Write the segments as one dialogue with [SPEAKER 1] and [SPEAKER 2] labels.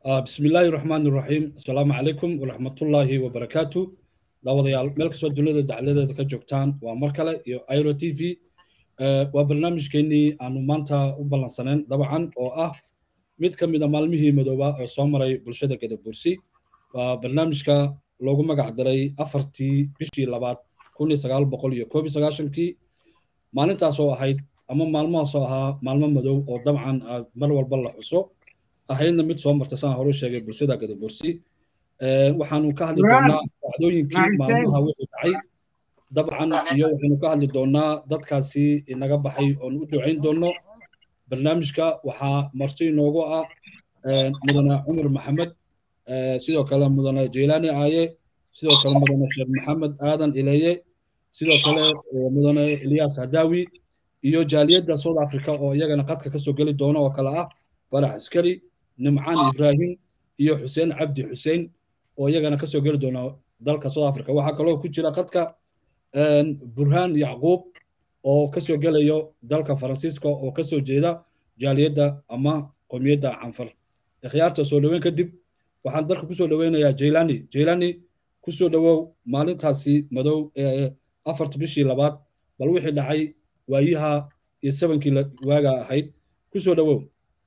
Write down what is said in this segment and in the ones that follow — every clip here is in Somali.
[SPEAKER 1] بسم الله الرحمن الرحيم السلام عليكم ورحمة الله وبركاته daawadayaal meel kastoo dunida dacladeeda ka joogtaan waa mar kale iyo iro t v waa barnaamijkeenii aanu maanta u ballansanayn dabcan oo ah mid ka mid a maalmihii madooba ee soo maray bulshada gadabursi waa barnaamijka loogu magac daray afartii bishii labaad kun iyo sagaal boqol iyo koob iyo sagaashankii maalintaas oo ahayd ama maalmahaas oo ahaa maalmo madow oo dabcan mar walba la xuso ahaydna mid soo martay saan horu sheegay bulshada gadabursi waxaanu ka hadli doonaa dhacdooyinkii maalmaha wixii dhacay dabcan iyo waxaynu ka hadli doonaa dadkaasi inaga baxay oonu u ducayn doono barnaamijka waxaa marti inoogu ah mudane cumar maxamed sidoo kale mudane jeylaani aaye sidoo kale mudane sheekh maxamed aadan ileeye sidoo kale mudane ilyas hadawi iyo jaaliyadda south africa oo iyagana qadka kasoo geli doona oo kale ah farax askari nimcaan ibraahim iyo xuseen cabdi xuseen oo iyagana kasoo geli doona dalka south africa waxaa kaloo ku jira qadka burhaan yacquub oo kasoo gelayo dalka faransiiska oo kasoo jeeda jaaliyadda ama qomiyadda canfar ikhyaarta soo dhoweyn kadib waxaan dalka kusoo dhoweynayaa jaylani jaylani kusoo dhowow maalintaasi madow ee afarta bishii labaad bal wixii dhacay waayaha iyo sabankii waaga ahayd kusoo dhowow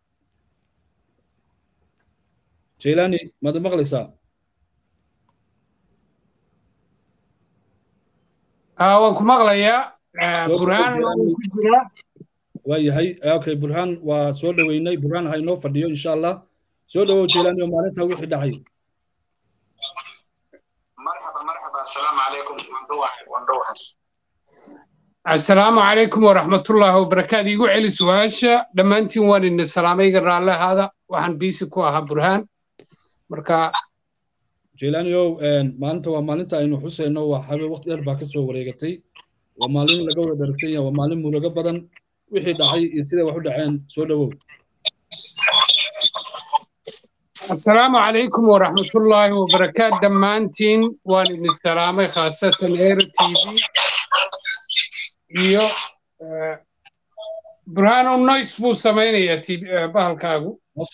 [SPEAKER 1] jaylani maad maqlaysaa
[SPEAKER 2] waan ku maqlayaa burhaan ku jira
[SPEAKER 1] waayahay okay burhaan waa soo dhoweynay burhaan ha inoo fadhiyo insha allah soo dhowow jaylani oo maalinta wixii dhacay
[SPEAKER 2] asalaamu calaykum waraxmatullaahi wabarakaatu igu celi su-aasha dhammaantiin waan ina salaamayga raalle ahaada waxaan biisi ku ahaa burhaan marka
[SPEAKER 1] jeylaaniow maalinta waa maalinta aynu xusayno waa habe waqti dheer baa kasoo wareegatay waa maalin laga wada dharagsan yahay waa maalin murugo badan wixii dhacay iyo siday wax u dhaceen soo dhowow
[SPEAKER 2] asalaamu calaykum waraxmatullaahi wabarakaatu dhammaantiin waan idin salaamay khaasatan era t v iyo burhaano noise buu samaynayaa bahalkaagu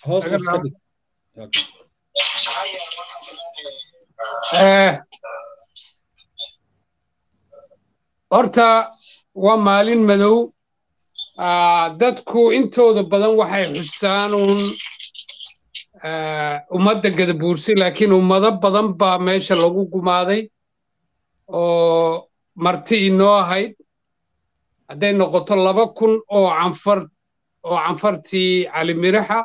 [SPEAKER 2] horta waa maalin madow dadku intooda badan waxay xusaan uun ummadda gadabuursi laakiin ummado badan baa meesha lagu gumaaday oo marti inoo ahayd hadday noqoto laba kun oo canfar oo canfartii calimiraxa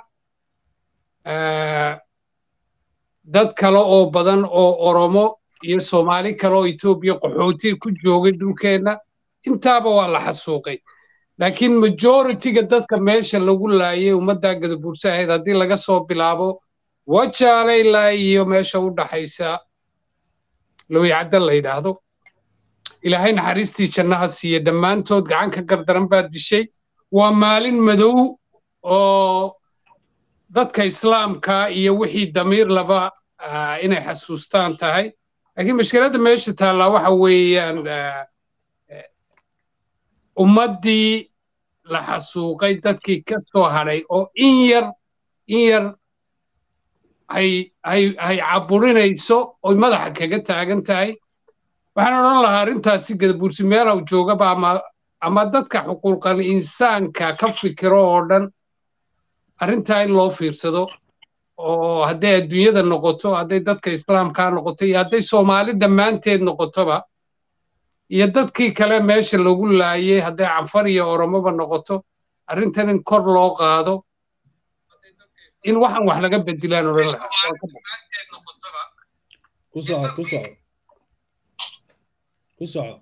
[SPEAKER 2] dad kale oo badan oo oromo iyo soomaali kale oo etoobiya qaxooti ku joogay dhulkeenna intaaba waa la xasuuqay laakiin majoritiga dadka meesha lagu laayay ummaddaa gadabuurse ahayd haddii laga soo bilaabo wajaale ilaa iyo meesha u dhaxaysa lowicadda la yidhaahdo ilaahay naxariistii jannaha siiye dhammaantood gacan ka gardaran baa dishay waa maalin madow oo dadka islaamka iyo wixii damiir laba inay xasuustaan tahay laakiin mashkiladda meesha taallaa waxa weeyaan ummaddii la xasuuqay dadkii ka soo hadhay oo in yar in yar hay hay hay caburinayso oy madaxa kaga taagan tahay waxaan odhan lahaa arrintaasi gadabuursi meelaw joogaba ama ama dadka xuquuqal insaanka ka fikiro oo dhan arrintaa in loo fiirsado oo hadday adduunyada noqoto hadday dadka islaamkaa noqoto iyo hadday soomaali dhammaanteed noqotoba iyo dadkii kale meesha lagu laayay hadday canfar iyo oromoba noqoto arrintan in kor loo qaado in waxan wax laga bedilaan odhan lahaa
[SPEAKER 1] ku soco ku soco ku soco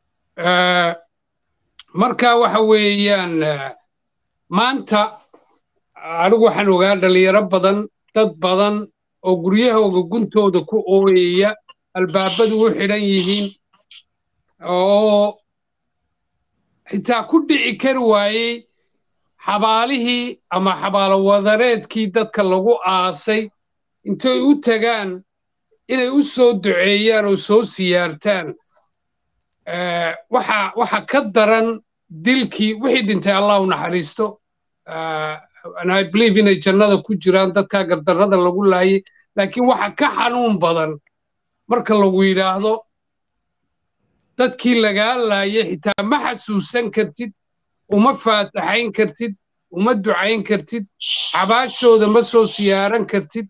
[SPEAKER 2] marka waxa weeyaan maanta anigu waxaan ogaa dhalinyaro badan dad badan oo guryahooga guntooda ku ooyaya albaabadu u xidhan yihiin oo xitaa ku dhici kari waayey xabaalihii ama xabaalo wadareedkii dadka lagu aasay intay u tagaan inay u soo duceeyaan oo soo siyaartaan waxa waxa ka daran dilkii wixii dhintay allah u naxariisto and i believe inay jannada ku jiraan dadkaa gardarrada lagu laayay laakiin waxa ka xanuun badan marka lagu yidhaahdo dadkii lagaa laayay xitaa ma xasuusan kartid uma faataxayn kartid uma ducayn kartid xabaashooda ma soo siyaaran kartid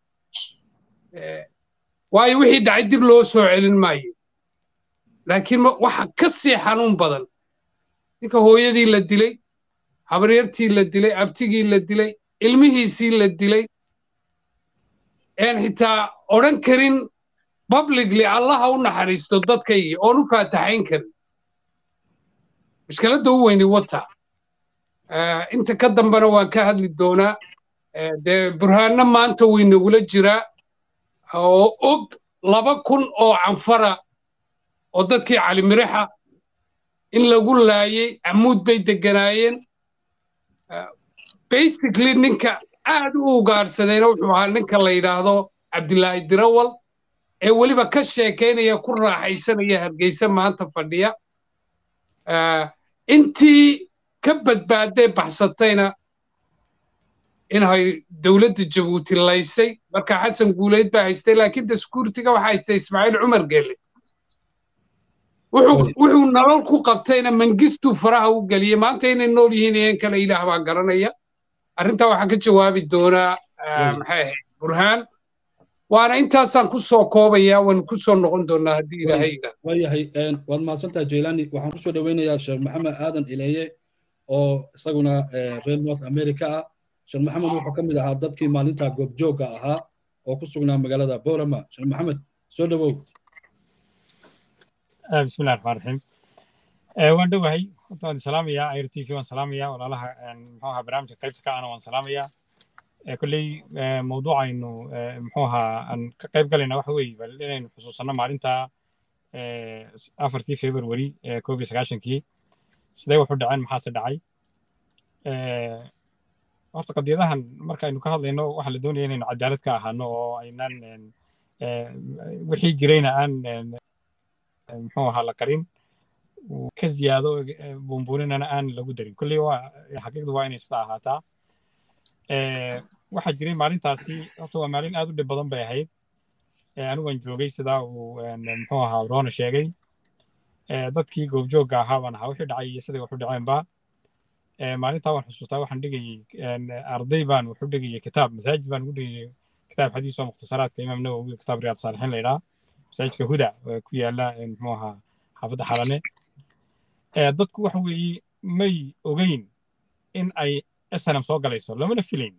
[SPEAKER 2] waayo wixii dhacay dib loo soo celin maayo laakiin waxa ka sii xanuun badan ninka hooyadii la dilay habaryartii la dilay abtigii la dilay ilmihiisii la dilay een xitaa odhan karin publicly allaha u naxariisto dadkaygii oon u faataxayn karin mushkiladda u weyni wata inta ka dambena waan ka hadli doonaa dee burhaanno maanta waynagula jiraa oo og laba kun oo canfara oo dadkii calimirixa in lagu laayay camuud bay degganaayeen basically ninka aad u ugaadhsadayna wuxuu ahaa ninka la yidhaahdo cabdilaahi dirawal ee weliba ka sheekaynaya ku raaxaysanaya hargeysa maanta fadhiya intii ka badbaadee baxsatayna inay dowladda jabuuti laysay marka xasan guuleyd baa haystay laakiin daskuurtiga waxaa haystay ismaaciil cumar gelle wuxuu nolol ku qabtayna mangistuu faraha u geliyey maanta inay nool yihiin iyan kale ilaah baa garanaya arrintaa waxaa ka jawaabi doonaa maxay ahayd burhaan waana intaasaan ku soo koobaya waan ku soo noqon doonaa haddii ilaahay yidhaahdo
[SPEAKER 1] waayahay waad mahadsantahay jaylani waxaan kusoo dhoweynayaa sheekh maxamed aadan ileeye oo isaguna reer north america ah sheekh maxamed wuxuu ka mid ahaa dadkii maalinta goobjoogga ahaa oo ku sugnaa magaalada boorama sheekh maxamed soo dhowow
[SPEAKER 3] bismillahi raxmaan raxiim waan dhowahay horta waan salaamayaa air t v waan salaamayaa walaalaha muxuu ahaa barnaamijka qaybta ka ana waan salaamayaa kolley mawduucaynu muxuu ahaa aan ka qayb galayna waxa weeye bal inaynu xusuusanno maalinta afartii february koob iyo sagaashankii sidee wuxu dhaceen maxaase dhacay horta qadiyadahan markaaynu ka hadlayno waxaa la doonaya inaynu cadaalad ka ahaano oo aynaan wixii jirayna aan muxuu ahaa la qarin ka ziyaado buunbuuninana aan lagu darin kolley waa xaqiiqdu waa inay sida ahaataa waxaa jiray maalintaasi horta waa maalin aad u dhib badan bay ahayd anigaan joogay sidaa uu muxuu ahaa roona sheegay dadkii goobjoogga ahaa baan ahaa wixii dhacay iyo siday waxu dhaceenba maalintaa waan xusuustaa waxaan dhigayey arday baan wuxu dhigayey kitaab masaajid baan ugu dhigayey kitaab xadiis oo mukhtasaraadka imaam nawowi kitaab riyaad saalixiin la yidhaha masaajidka huda ku yaala muxuu ahaa xaafadda xalane dadku waxa weeye may ogeyn in ay snm soo galayso lamana filayn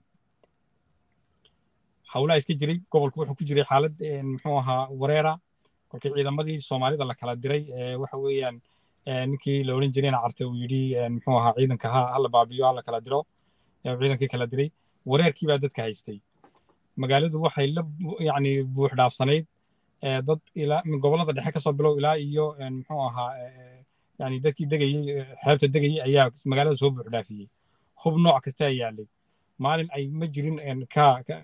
[SPEAKER 3] hawlaa iska jiray gobolku wuxuu ku jiray xaalad muxuu ahaa wareera kolkii ciidamadii soomaalida la kala diray waxa weeyaan ninkii la odhan jirayna carte uu yidhi muxuu ahaa ciidanka ha hala baabiyo hala kala diro ciidankii kala diray wareerkii baa dadka haystay magaaladu waxay la yacni buux dhaafsanayd dad ilaa gobollada dhexe kasoo bilow ilaa iyo muxuu ahaa yani dadkii degayey xeebta degayey ayaa magaalada soo buux dhaafiyey hub nooc kastaa yaalay maalin ay ma jirin ka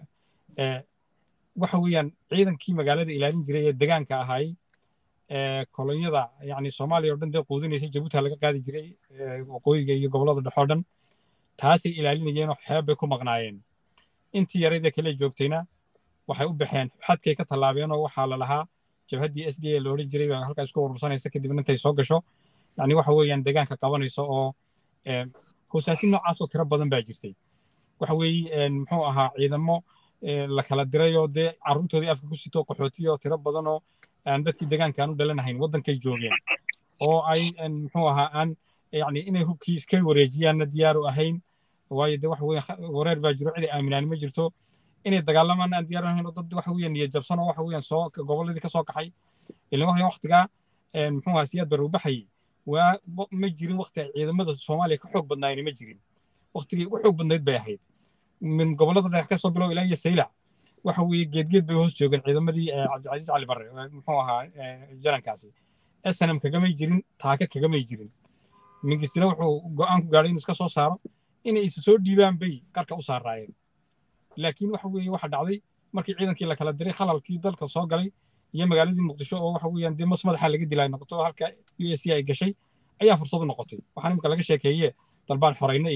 [SPEAKER 3] waxa weeyaan ciidankii magaalada ilaalin jiray ee degaanka ahaay kolonyada yani soomaaliya o dhan dee quudinaysay jabuuti laga qaadi jiray waqooyiga iyo gobollada dhexoo dhan taasay ilaalinayeenoo xeeb bay ku maqnaayeen intii yaraydee kale joogtayna waxay u baxeen xadkay ka tallaabeenoo waxaa la lahaa jabhaddii s d a la odhan jiray baa halkaa isku urursanaysa kadibna intay soo gasho yani waxa weeyaan degaanka qabanayso oo hoosaasin noocaasoo tiro badan baa jirtay waxa weeye muxuu ahaa ciidamo la kala dirayoo dee carruurtoodii afka ku sito qaxootiyo tiro badanoo aan dadkii degaanka aan u dhalanahayn waddankay joogeen oo ay muxuu ahaa aan yani inay hubkii iska wareejiyaanna diyaaru ahayn waayo de waxa weeye wareer baa jiro cid ay aaminaan ma jirto inay dagaalamaan aan diyaaru ahayn oo dad waxa weeye niyad jabsan oo waxa weeyaan soo gobolladii ka soo kaxay ilaa waxa waqtigaa muxuu ahaa siyaad baruu baxayay waa ma jirin waqti ay ciidamada soomaaliya ka xoog badnaayeen ma jirin waqtigii u xoog badnayd bay ahayd min gobollada dhexe ka soo bilow ilaa iyo saylac waxa weeye geedgeed bay hoos joogeen ciidamadii cabdicasiis cali barre muxuu ahaa jarankaasi snm kagamay jirin taaka kagamay jirin mingistina wuxuu go'aan ku gaadhay inuu iska soo saaro inay isa soo dhiibaan bay qarka u saaraayeen laakiin waxa weeye waxa dhacday markii ciidankii la kala diray khalalkii dalka soo galay iyo magaaladii muqdisho oo waxa weeyaan dee mas madaxa laga dilay noqoto halka u s c ay gashay ayaa fursad u noqotay waxaan imika laga sheekeeye dalbaan xorayne iyo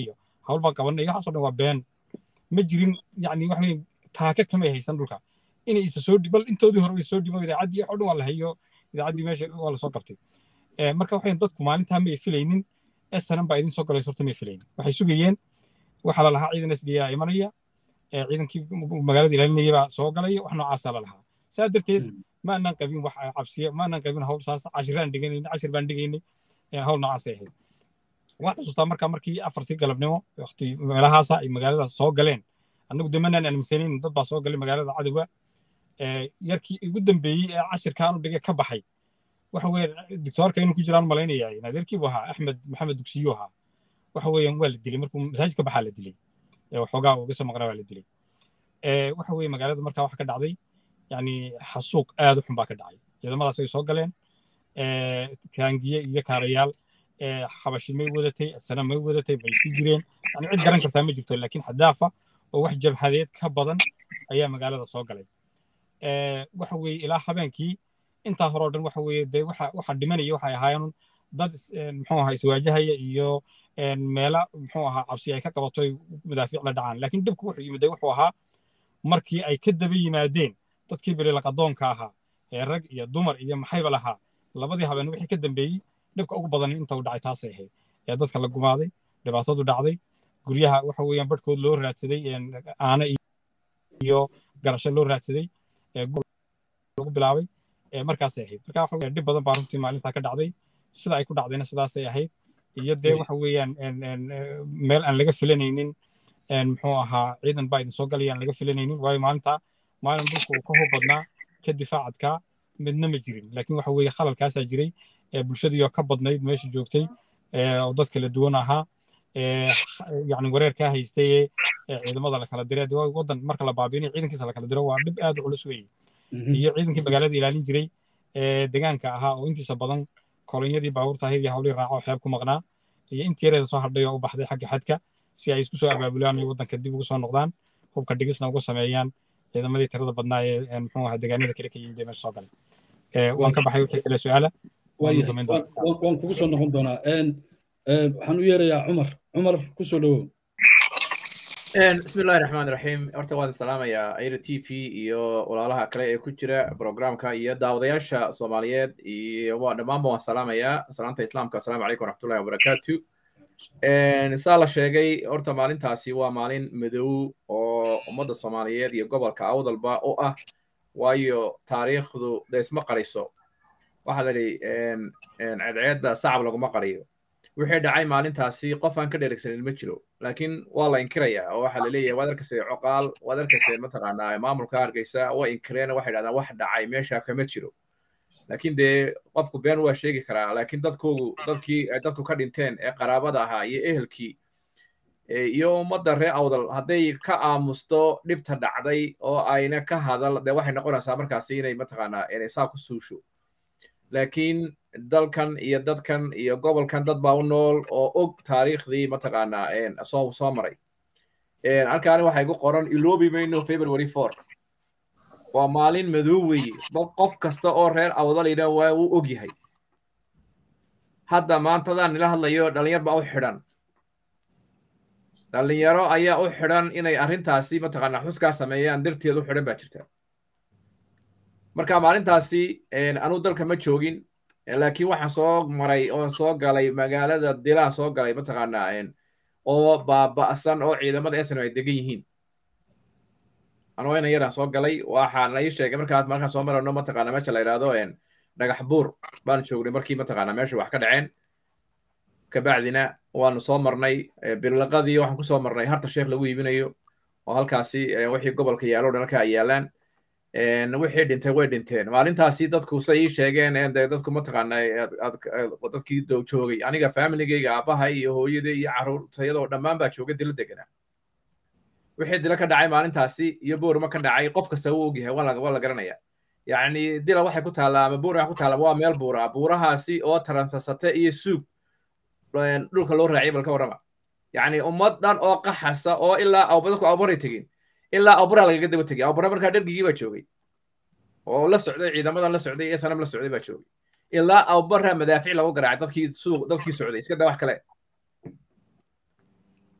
[SPEAKER 3] hawl baan qabanay waxaasoo dhan waa been ma jirin yani wax weyn taaka kamay haysan dhulka inay isa soo bal intoodii hore way soo dhimo idaacaddii wax oo dhan waa la hayo idaacaddii meesha waa la soo qabtay marka waxayn dadku maalintaa may filaynin snm baa idin soo galay horta may filaynin waxay sugayeen waxaa la lahaa ciidan sda imanaya ciidankii magaalada ilaalinaya baa soo galaya wax noocaasaa la lahaa saa darteed ma aanan qabin wax cabsiya ma aanan qabin hawl saas cashiraan dhiganayna cashir baan dhigaynay hawl noocaasay ahayd waxaan xusuustaa marka markii afartii galabnimo waqti meelahaasa ay magaalada soo galeen annagu de manaan aaminsanin dad baa soo galay magaalada cadowga yarkii ugu dambeeyey ee cashirkaanu dhigay ka baxay waxa weeye doctoorka inuu ku jiraan malaynaya naadeerkii buu ahaa axmed maxamed dugsiyu ahaa waxa weeyaan waa la dilay markuu masaajidka baxaa la dilay waxoogaa uga soo maqnaa waa la dilay waxa weeye magaalada markaa waxa ka dhacday yani xasuuq aad u xun baa ka dhacay ciidamadaas ay soo galeen kaangiye iyo kaarayaal xabashi may wadatay sana may wadatay bay isku jireen yani cid garan kartaa ma jirto laakiin xadaafa oo wax jabhadeed ka badan ayaa magaalada soo galay waxa weeye ilaa habeenkii intaa hore oo dhan waxa weeye dee waxa waxa dhimanaya waxay ahaayeen dad muxuu ahaa iswaajahaya iyo meela muxuu ahaa cabsi ay ka qabato ay madaafiic la dhacaan laakiin dhibku wuxuu yimid wuxuu ahaa markii ay ka daba yimaadeen dadkii bililaqadoonka ahaa ee rag iyo dumar iyo maxayba lahaa labadii habeen wixii ka dambeeyey dhibka ugu badan inta uu dhacay taasay ahayd ee dadka la gumaaday dhibaatadu dhacday guryaha waxa weeyaan barhkood loo raadsaday aana iyo garasho loo raadsaday lagu bilaabay markaasay ahayd marka waxa weeyaan dhib badan baa runtii maalintaa ka dhacday sida ay ku dhacdayna sidaasay ahayd iyo dee waxa weeyaan meel aan laga filanaynin muxuu ahaa ciidan baa idin soo galaya aan laga filanaynin waayo maalinta maalin dhulka uu ka hub badnaa ka difaacadkaa midna ma jirin laakiin waxa weeye khalalkaasaa jiray bulshadiioo ka badnayd meesha joogtay oo dad kala duwan ahaa yani wareerkaa haystay ee ciidamada la kala diray waddan marka la baabiinayo ciidankiisa la kala diro waa dhib aad u culus weeye iyo ciidankii magaalada ilaalin jiray ee deegaanka ahaa oo intiisa badan kolonyadii baabuurta ahayd iyo hawlihii raaco xeeb ku maqnaa iyo intii yareeda soo hadhay oo u baxday xagga xadka si ay isku soo abaabulaan iyo waddanka dib ugu soo noqdaan hubka dhigisna uga sameeyaan ciidamadii tirada badnaa ee muxuu ahaa deegaanada kale ka yimid ee meesha soo galay waan ka baxay wixii kale su-aala
[SPEAKER 1] waan kugu soo noqon doonaa waxaan u yeerayaa cumar cumar ku soo dhowow
[SPEAKER 4] bismi illahi raxmaan raxiim horta waan salaamayaa aira t v iyo walaalaha kale ee ku jira programka iyo daawadayaasha soomaaliyeed iyo dhammaanba waan salaamayaa salaanta islaamka asalaamu calaykum waraxmatullahi wabarakaatu saa la sheegay horta maalintaasi waa maalin madow oo ummadda soomaaliyeed iyo gobolka awdalba u ah waayo taariikhdu de isma qariso waxaa la yidhi cedceedda sacab laguma qariyo wixii dhacay maalintaasi qof aan ka dheregsanin ma jiro laakiin waa la inkirayaa oo waxaa la leeyahay waad arkaysa coqaal waad arkaysa mataqaanaa maamulka hargeysa waa inkireen waxay dhahdaan wax dhacay meesha kama jiro laakiin dee qofku been waa sheegi karaa laakiin dadkoogu dadkii dadku ka dhinteen ee qaraabada ahaa iyo ehelkii iyo ummadda reer awdal hadday ka aamusto dhibta dhacday oo ayna ka hadal dee waxay noqonaysaa markaasi inay mataqaanaa inay saa ku suusho laakiin dalkan iyo dadkan iyo gobolkan dad baa u nool oo og taariikhdii mataqaanaa soo soo maray halkaani waxaa igu qoran iloobi mayno february four waa maalin madow weeye qof kasta oo reer awdalayna waa uu og yahay hadda maantadaan nila hadlayo dhalinyar baa u xidhan dhalinyaro ayaa u xidhan inay arrintaasi mataqaanaa xuskaa sameeyaan darteed u xidhan baa jirta marka maalintaasi anuu dalka ma joogin laakiin waxaan soo maray oon soo galay magaalada dilaan soo galay mataqaanaa oo baaba'san oo ciidamada esnam ay degan yihiin anoo ina yaraan soo galay waxaa la ii sheegay markaa markaan soo marano mataqaanaa meesha la yidhaahdo dhagax buur baan joognay markii mataqaanaa meesha wax ka dhaceen kabacdina waanu soo marnay birlaqadii waxaan kusoo marnay harta sheekh lagu iibinayo oo halkaasi wixii gobolka yaalo dhan halka ay yaalaan wixii dhintay way dhinteen maalintaasi dadku say ii sheegeen dadku mataqaana dadkii joogay aniga familigeyga aabbahay iyo hooyadey iyo carruurtayadoo dhammaan baa joogay dila deganaa wixii dila ka dhacay maalintaasi iyo boorma ka dhacay qof kasta wuu ogyahay waa la garanaya yacni dila waxay ku taallaa ama boor waxay ku taallaa waa meel buura buurahaasi oo taransasate iyo suug dhulka loo raaciyay bal ka warrama yacni ummad dhan oo qaxasa oo ilaa dadku awbaray tegin ilaa awbara lagaga daba tegay awbara markaa dhergigii baa joogay oo la socday ciidamadan la socday ee sanam la socday baa joogay ilaa awbara madaafiic lagu garaacay dadkii suuq dadkii socday iska daa wax kale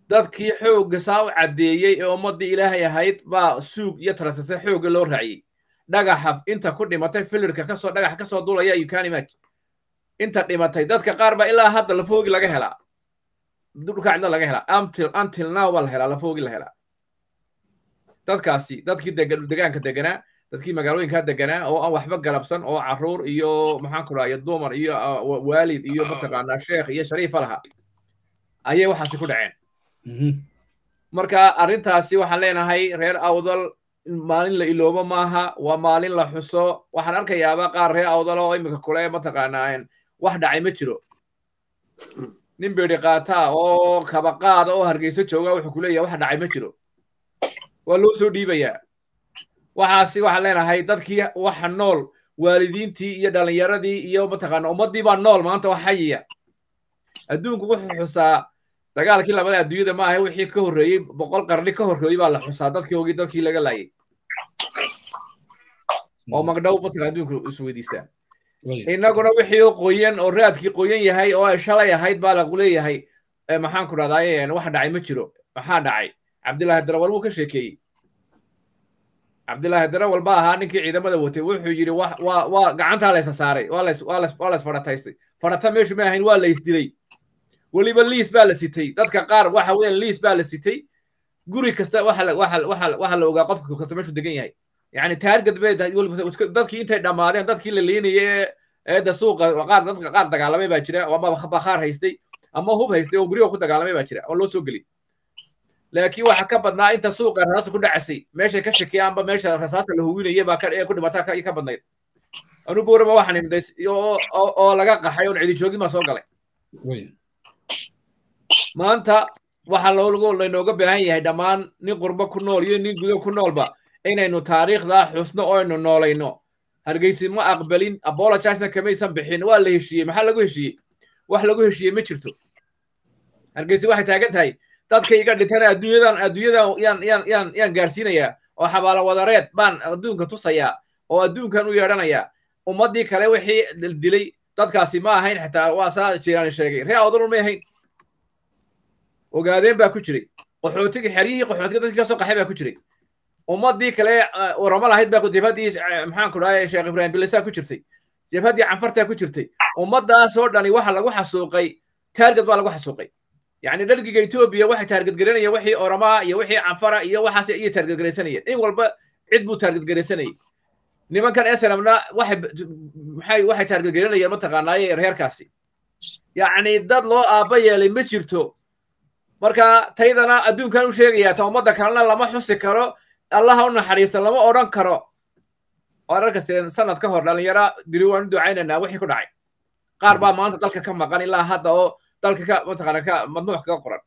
[SPEAKER 4] dadkii xoogga saa u caddeeyey ee ummaddii ilaahay ahayd baa suug iyo taratata xoogga loo raaciyey dhagaxa inta ku dhimatay filirka kasoo dhagaxa kasoo dulaya you can imagine inta dhimatay dadka qaar baa ilaa hadda lafoogi laga helaa dhulka cidna laga helaa until until now baa la helaa lafoogi la helaa dadkaasi dadkii degaanka deganaa dadkii magaalooyinkaa deganaa oo aan waxba galabsan oo carruur iyo maxaan ku dhaha dumar iyo waalid iyo mataqaanaa sheekh iyo shariifa lahaa ayay waxaasi ku dhaceen marka arrintaasi waxaan leenahay reer awdal maalin la iloobo maaha waa maalin la xuso waxaan arkayaaba qaar reer awdal oo iminka kule mataqaanaa wax dhacay ma jiro nin beeri qaataa oo kabaqaada oo hargeysa jooga wuxuu ku leeyahay wax dhacay ma jiro waa loo soo dhiibayaa waxaasi waxaan leenahay dadkii waxa nool waalidiintii iyo dhallinyaradii iyo mataqaana ummaddii baa nool maanta wax xayiya adduunku wuxuu xusaa dagaalkii labada adduunyada ma ahe wixii ka horreeyey boqol qarni ka horreeyey baa la xusaa dadkii ogii dadkii laga laayay oo magdhow mataqana adduunku isweydiistaan innaguna wixii oo qoyan oo raadkii qoyan yahay oo ay shalay ahayd baa lagu leeyahay maxaan ku dhahdaa wax dhacay ma jiro maxaa dhacay cabdillaahi darawal wuu ka sheekeeyey cabdillaahi darawal baa ahaa ninkii ciidamada watay wuxuu yidhi waa waa gacantaa laysa saaray waa lays waa lays waa lays fadhataystay fadhata meeshu ma ahayn waa laysdilay weliba liis baa la sitay dadka qaar waxa weeyaan liis baa la sitay guri kasta waxa waxa waxa waxa la ogaa qofka kasta meeshu degan yahay yani taargad bay dadkii intay dhammaadeen dadkii la liinayay eedda suuqa qaar dadka qaar dagaalamay baa jira ama bakhaar haystay ama hub haystay oo guryaha ku dagaalamay baa jira oo loo soo geli laakiin waxa ka badnaa inta suuqa rasaasta ku dhacasay meeshay ka shakiyaanba meesha rasaasta la huwinayay baa ku dhimataa ka badnayd anu boorama waxaan imday oo laga qaxay oon cidi joogin baa soo galay maanta waxaa loogu laynooga baahan yahay dhammaan nin qurbo ku nool iyo nin gudo ku noolba inaynu taariikhdaa xusno oo aynu noolayno hargeysi ma aqbalin apologisena kamaysan bixin waa la heshiiyey maxaa lagu heshiiyey wax lagu heshiiyey ma jirto hargeysi waxay taagan tahay dadka iga dhintana adduunyadan adduunyadan yaan yaan yaan yaan gaarsiinayaa oo xabaalo wadareed baan adduunka tusayaa oo adduunkan u yeedhanayaa ummaddii kale wixii dilay dadkaasi ma ahayn xitaa waa saa jiraan sheegay ree awdalun may ahayn ogaadeen baa ku jiray qaxootiga xeryihii qaxootiga dadkii kasoo qaxay baa ku jiray ummaddii kale waramo lahayd baa jabhaddii maxaan ku dhahay sheekh ibraahim bilisaa ku jirtay jabhaddii canfartaa ku jirtay ummaddaasoo dhani waxa lagu xasuuqay taargad baa lagu xasuuqay yacni dhargiga etoobiya waxay taargadgaranayeen wixii oramaa iyo wixii canfara iyo waxaas iyo taargadgaraysanayeen in walba cid buu taargadgaraysanayay nimankan eslamna waxay maxay waxay taargadgaranayeen mataqaanaaye reerkaasi yacni dad loo aabba yeelay ma jirto marka taydana adduunkan u sheegayaa ta ummadda kalena lama xusi karo allaha u naxariista lama odhan karo oo ararkasteen sanad ka hor dhalinyaro diri waan u ducaynaynaa wixii ku dhacay qaar baa maanta dalka ka maqan ilaa hadda oo dalka ka mataqaana ka madnuuc kaga qoran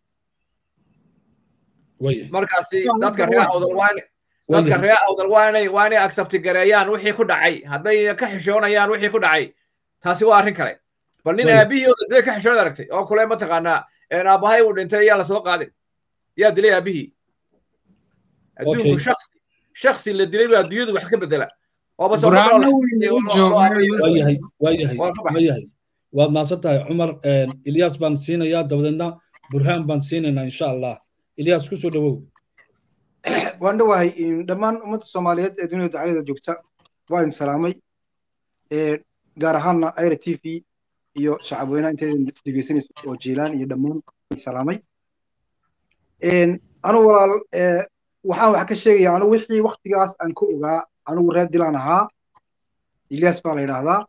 [SPEAKER 4] markaasi dadka reer awdal waa dadka reer awdal waa inay waa inay accepti gareeyaan wixii ku dhacay hadday ka xishoonayaan wixii ku dhacay taasi waa arrin kale bal nin aabihii oo dee ka xishood aragtay oo kule mataqaanaa aabbahay uu dhintay yaa lasoo qaadin yaa dilay aabihii adduunku shaksi shaksi la dilay baa adduunyadu wax ka bedela
[SPEAKER 1] waayahay waad mahadsan tahay cumar ilyas baan siinayaa dabadeedna burhaan baan siinaynaa insha allah ilyas ku soo dhowow
[SPEAKER 5] waan dhowahay dhammaan ummadda soomaaliyeed ee dunida dacalada joogta waa idin salaamay gaar ahaanna aira t v iyo shacabweynaha inteedan dhegeysanayso oo jiilaan iyo dhammaan salaamay anu walaal waxaan wax ka sheegaya anu wixii waktigaas aan ka ogaa anugu reer dilaan ahaa ilyas baa la yidhaahdaa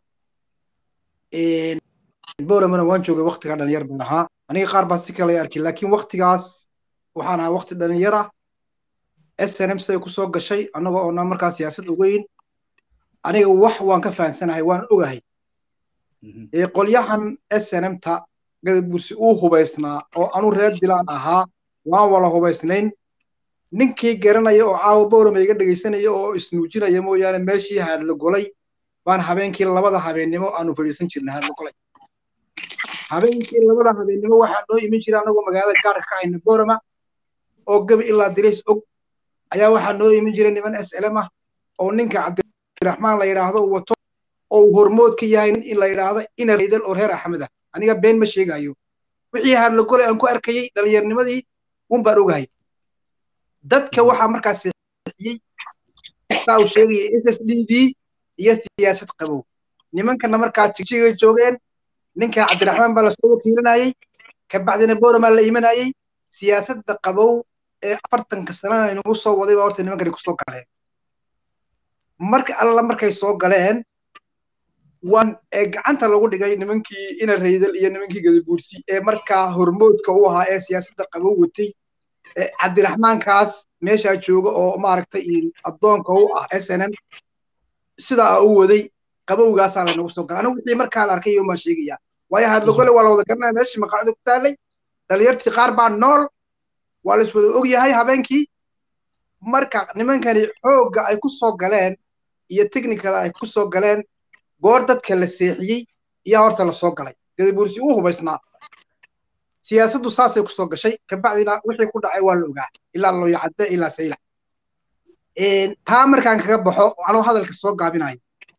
[SPEAKER 5] bowlamana waan joogay waktigaa dhalinyar baan ahaa aniga qaar baa si kale arki laakiin waktigaas waxaan ahaa wakti dhalinyara snm siday kusoo gashay annagoo oona markaa siyaasad ogeyn aniga wax waan ka fahansanahay waan ogahay qolyahan snmta gadabursi uu hubaysnaa oo anu reer dilaan ahaa waan wala hubaysnayn ninkii garanaya oo caawa bowlama iga dhegaysanaya oo isnuujinaya mooyaane meeshii haadla golay baan habeenkii labada habeennimo aanu fadhiisan jirnay haadla golay habeenkii labada habeennimo waxaa noo iman jira annagoo magaalada gaarka ka hayna bowlama oo gabi ilaa dirays og ayaa waxaa noo iman jiray niman slm ah oo ninka cabdiraxmaan la yidhaahdo wato oo uu hormood ka yahay in la yidhaahdo ina raydal oo reer axmed ah aniga been ma sheegayo wixii haadla golay aan ku arkayey dhallinyarnimadii un baan ogahay dadka waxaa markaas seexiyey saa uu sheegaya s s d d iyo siyaasad qabow nimankana markaa jigjigay joogeen ninka cabdiraxmaan baa lasoo wakiilinayey kabacdina boramaa la imanayey siyaasadda qabow ee afartanka sanana inagu soo waday baa horta nimankani kusoo galeen marka alla markay soo galeen waan ee gacanta lagu dhigay nimankii ina raydal iyo nimankii gadabuursi ee markaa hormoodka u ahaa ee siyaasadda qabow watay cabdiraxmaankaas meeshaa jooga oo maaragtay addoonka u ah s n m sidaa u waday qabowgaasaa laynagu soo galay anigu wixii markaa la arkay maa sheegaya waayo hadlogole waa la wada garanaya meeshii maqaacida ku taalay dhalinyartii qaar baa nool waa la iswada og yahay habeenkii marka nimankani xoogga ay ku soo galeen iyo technicada ay ku soo galeen goor dadka la seexiyey iyaa horta la soo galay gadabuursi uu hubaysnaa siyaasaddu saasay kusoo gashay kabacdina wixii ku dhacay waa la ogaa ilaa looyacadde ilaa saylac taa markaan kaga baxo anoo hadalka soo gaabinayo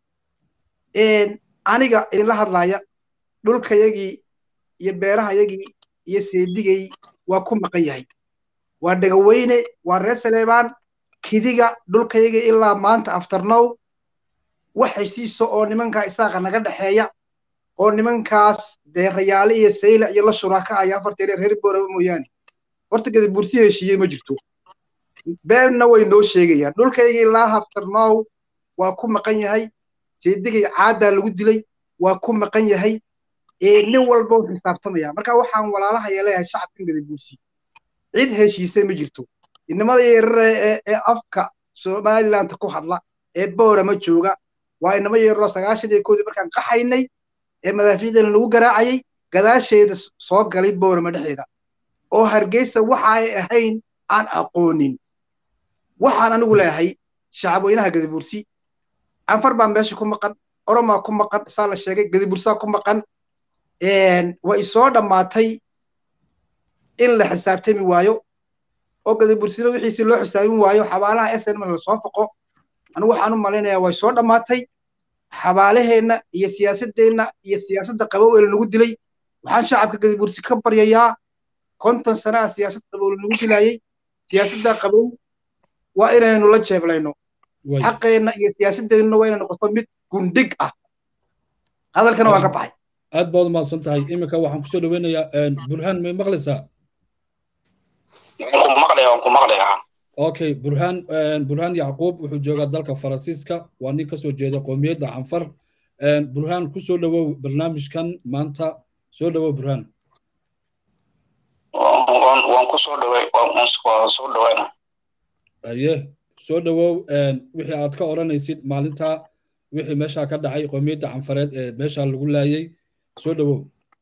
[SPEAKER 5] aniga idinla hadlaaya dhulkayagii iyo beerahayagii iyo seedigay waa ku maqan yahay waa dhegaweyne waa reer saleebaan kidiga dhulkayagii ilaa maanta afternow wax heshiiso oo nimankaa isaaqa naga dhexeeya oo nimankaas dee rayaale iyo sayla iyo la shuraaka aya afarteere reer booraba mooyaane horta gadabuursi heshiiyey ma jirto beenna way noo sheegayaan dhulkaygii ilaa haftarnow waa ku maqan yahay seedigay caaddaa lagu dilay waa ku maqan yahay nin walba u xisaabtamaya marka waxaan walaalahaya leeyahay shacabkan gadabuursi cid heshiisay ma jirto inamada yeerare ee afka somaliland ku hadla ee boorama jooga waa inama yeeraroo sagaashan iyo koodii markaan qaxaynay ee madaafiicdana lagu garaacayay gadaasheeda soo galay boorama dhexeeda oo hargeysa waxa ay ahayn aan aqoonin waxaan anigu leeyahay shacabweynaha gadabuursi canfar baa meesha ku maqan oromaa ku maqan saa la sheegay gadabuursaa ku maqan way soo dhammaatay in la xisaabtami waayo oo gadabuursina wixiisi loo xisaabin waayo xabaalaha snm lasoo foqo anigu waxaan u malaynayaa way soo dhammaatay xabaalaheenna iyo siyaasaddeenna iyo siyaasadda qabow ee lanagu dilay waxaan shacabka gadabuursi ka baryayaa konton sanaa siyaasad qabow lanagu dilayey siyaasadda qabow waa inaynu la jeeblayno xaqeenna iyo siyaasadeennuna waa inay noqoto mid gundhig ah hadalkana waan ka baxay
[SPEAKER 1] aad baad umahadsan tahay iminka waxaan kusoo dhaweynayaa burhaan may maqlaysaa
[SPEAKER 6] waan ku maqlaya waan ku maqlayaa
[SPEAKER 1] okay burhaan burhaan yacquub wuxuu joogaa dalka faransiiska waa nin kasoo jeeda qoomiyadda canfar burhaan kusoo dhawow barnaamijkan maanta soo dhawow burhaan
[SPEAKER 6] waan ku soo dhaway waan soo dhawayna
[SPEAKER 1] aye soo dhawow wixii aad ka odhanaysid maalinta wixii meeshaa ka dhacay qoomiyadda canfareed ee meeshaa lagu laayay soo dhawow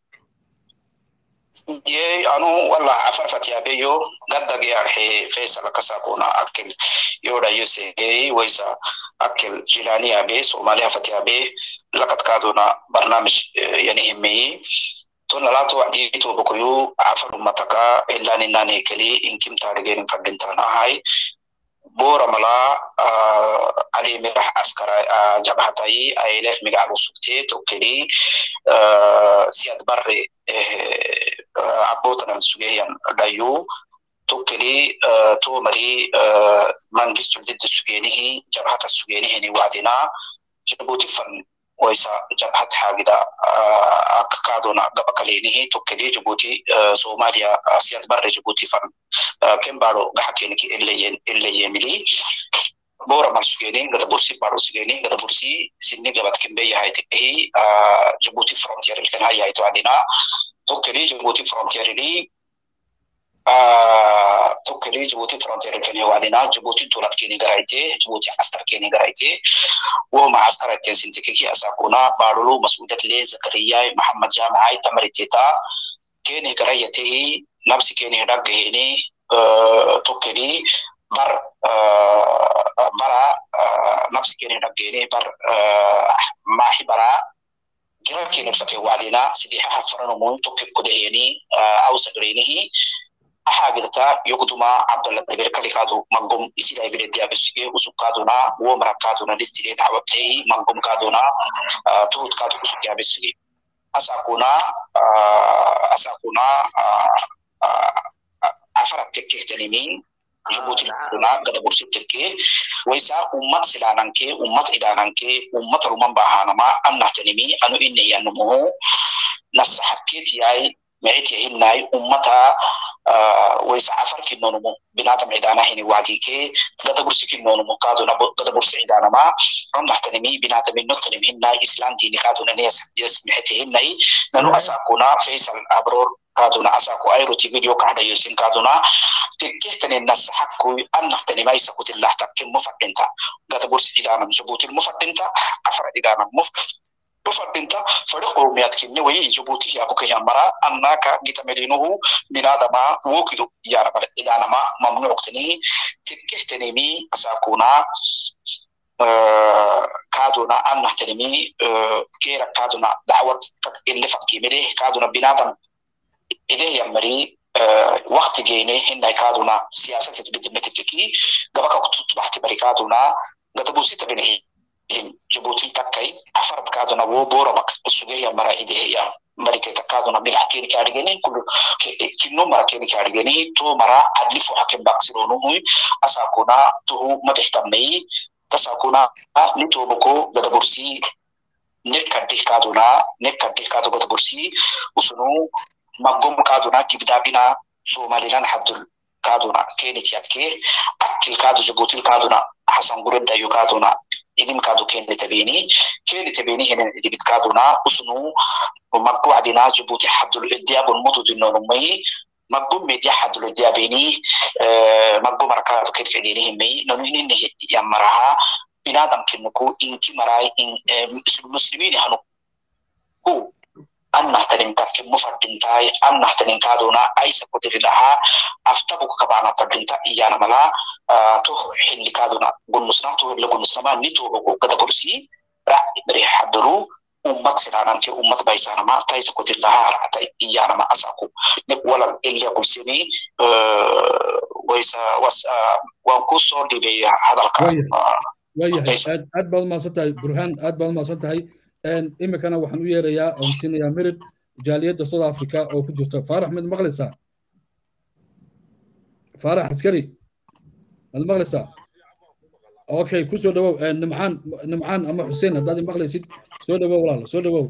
[SPEAKER 6] ye anu wala afar fatiyabeyo gaddagi arxe faisal kasakuna akil yodayo segey waysa akil jilaniyabe somaliha fatiyabe lakadkaaduna barnaamij yani himeyi tonalato wacdiito bokoyu afar ummataka ilaninane keli inkim taarigenin fadhintanahay boramala alimirax askara jabhatayi ailef migac usugte tokkeli siad barre abotanan sugeyan dhayu tokkeli tomari mangistu didda sugenihi jabhata sugenihini wacdina jabuti fan waysa jabhat xaagida kakaduna gabakalenihi tokkeli jabuti somalia siad barre jabuti fan kembaro gaxakeniki illayemili boraman sugeni gadabursi baro sugeni gadabursi sinni gabad kembe yahaytihi jabuti frontier ilkan hayahayto adina tokkeli jabuti frontier ili tokkeli jabuti frontier ilkan wadina jabuti dulad keni garayte jabuti askar keni garayte woma askaraten sintikiki asakuna barulu masudat le zakariyai mahamad jamacai tamariteta keni garayatehi nabsi keni dhaggaheni tokkeli bar bara nafsi kene dhaggene bar maaxi bara gira kene fake wacdina sidii haha faranumun tokke kodaheni awsagrenihi axaagidata yogduma cabdalla dabir kalikaadu mangom isida ibirediyabesige usugkaaduna womarakaaduna listile dacwatehi mangomkaaduna tuhudkaadu usugyaabesige asakuna asakuna afara tekkehtanimiin jabuuti kuna gada bursi tekke waysa ummat silaananke ummat idaananke ummat ruman bahanama annahtanimi anu inne yanumu nasaxakkeet yaay micit yahinnaay ummata waysa afar kinnonumu binaadam cidaana hini waadike gada bursi kinnonumu kaaduna gada bursi cidaanama annahtanimi binaadaminnotanim hinnaay islaan diini kaaduna niyas micit yahinnay nanu asaakuna faysal abroor kaaduna asaaku ayroti video kahdayosin kaaduna tekkehtanin nasaxakkuy annahtanimay sakutillah takkin mufadhinta gada bursi cidaanam jabuutil mufadhinta afar cidaanam muf tufadhinta fadhi qowmiyaadkinni wayi jabuuti yaabuka yamara annaka gitamelinuhu binadama wokidu yaanamale idaanama mamnuuqtini tekkehtanimi asaakuna kaaduna annahtanimi geera kaaduna dacwad ile fakimide kaaduna binadam ideh yamari waktigeene hinay kaaduna siyaasatet bidimetekeki gabaka kututbaxti bari kaaduna gadabusita binihi jabuuti takkay afarad kaaduna wo boramak sugehya mara ideheya mariteta kaaduna bilax keni kaadhigeni kulu kinno mara keni kaadhigeni to mara adli fuxa ken baksironuhui asakuna tuhu mabixtamai tasakuna nitoboko gadabursi nekkadih kaaduna nekkadih kaado gadabursi usunu magom kaaduna kibdaabina somalilan haddul kaaduna kenitiyadke akkil kaadu jabuutil kaaduna hasan gureddayo kaaduna idim kaadu kene tabeni kene tabeni henen idibit kaaduna usnu maggo adina jabuuti haddul idyabun mutudinonumai maggo media haddul idyabeni maggo marakaadu kedkedeni himai nonu ininne yammaraha binadam kennuku inki marai muslimini hanu ku annahtanin takke mufadintai annahtanin kaaduna aisa kutirilaha aftabuka kabana fadinta iyana mala to xilli kaaduna gunnusna to hille gunnusnama nitobogo gada bursi ra bari hadaru ummat silananke ummat baysanama taisa kutirilaha arata iyanama asaku nek walal ilya kulsini waysa was waan ku soo dhibay hadalka
[SPEAKER 1] waayahay aad aad baad umahadsan tahay burhaan aad baad umahadsan tahay imikana waxaan u yeerayaa oon siinayaa mirid jaaliyadda south africa oo ku jirta faarax mid maqlaysaa faarax askari mad maqlaysaa okay ku soo dhawow nimcaan nimcaan ama xuseen haddaad maqlaysid soo dhawow walaal soo dhawow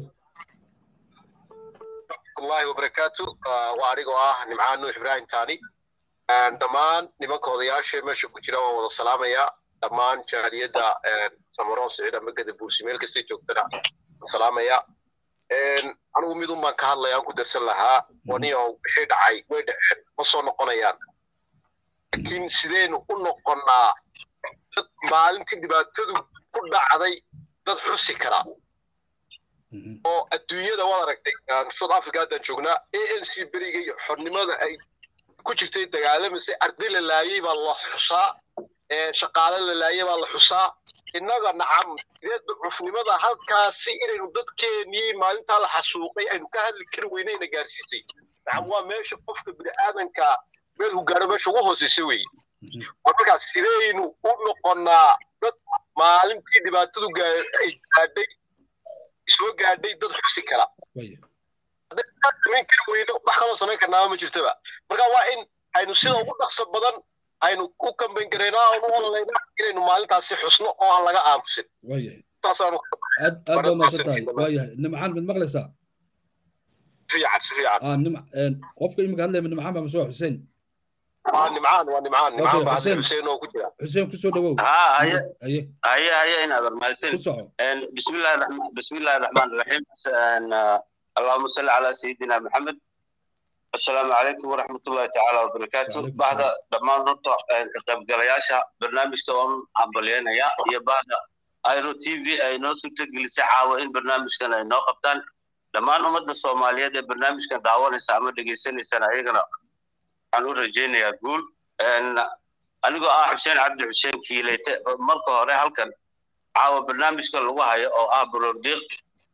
[SPEAKER 7] allahi wabarakaatu waa anigoo ah nimcaan nuux ibraahim taani dhammaan nimanka odayaasha meesha ku jira waan wada salaamayaa dhammaan jaaliyadda samaroon siciid ama gada buursi meel kastay joogtana salaamaya anigu mid un baan ka hadlaya aan ku darsan lahaa waniyo wixii dhacay way dhaceen ma soo noqonayaan laakiin sideynu u noqonnaa dad maalintii dhibaatadu ku dhacday dad xusi kara oo adduunyada waad aragtay south africa haddaan joognaa a n c berigay xornimada ay ku jirtay dagaalamasay arday la laayay baa la xusaa shaqaale la laayay baa la xusaa innaga nacam sideed ducufnimada halkaasi inaynu dadkeenii maalintaa la xasuuqay aynu ka hadli kari weynayna gaarsiisay nacam waa meesha qofka bini'aadanka meel hu gaaro meesha ugu hooseysa weeye markaas sidaynu u noqonnaa dad maalintii dhibaatadu ay gaadhay soo gaadhay dad xusi kara samayn kari weyno wax kaloo samayn karnaaba ma jirtaba marka waa in aynu sida ugu dhaqso badan aynu ku kambayn karaynaa oonu ololaynaa inaynu maalintaasi xusno oo aan laga aamusin
[SPEAKER 1] aad aad baa maasan tahay waayahay nimcaan mid maqlaysaa
[SPEAKER 7] fiican si fiican
[SPEAKER 1] qofka imika hadlaya nimcaan baa masoo xuseen
[SPEAKER 7] waa nimcaan waa nimcaan nimcaan baa hadda xuseen oo ku jira
[SPEAKER 1] xuseen kusoo dhawow
[SPEAKER 8] haye haye haye inaad mahadsan
[SPEAKER 1] ku soco
[SPEAKER 8] bismillahi bismillahi raxmaan raxiim اللهم صل على سيدنا محمد السلام عليكم ورحمة الله تعالى وبركاته بعد دمان نطع كقب قرياشا برنامج توام عمبلينا يا يا بعد ايرو تي في اي نو سوت جلس عاوين برنامج كان اي نو قبطان دمان امد الصومالية دي برنامج كان دعوان سامر دقيسين سنة ايغنا عنو رجينا يقول ان أنا آه حسين عبد حسين كيليت مركو هوري هلكن عاو برنامج كان لغوها او اه بروديق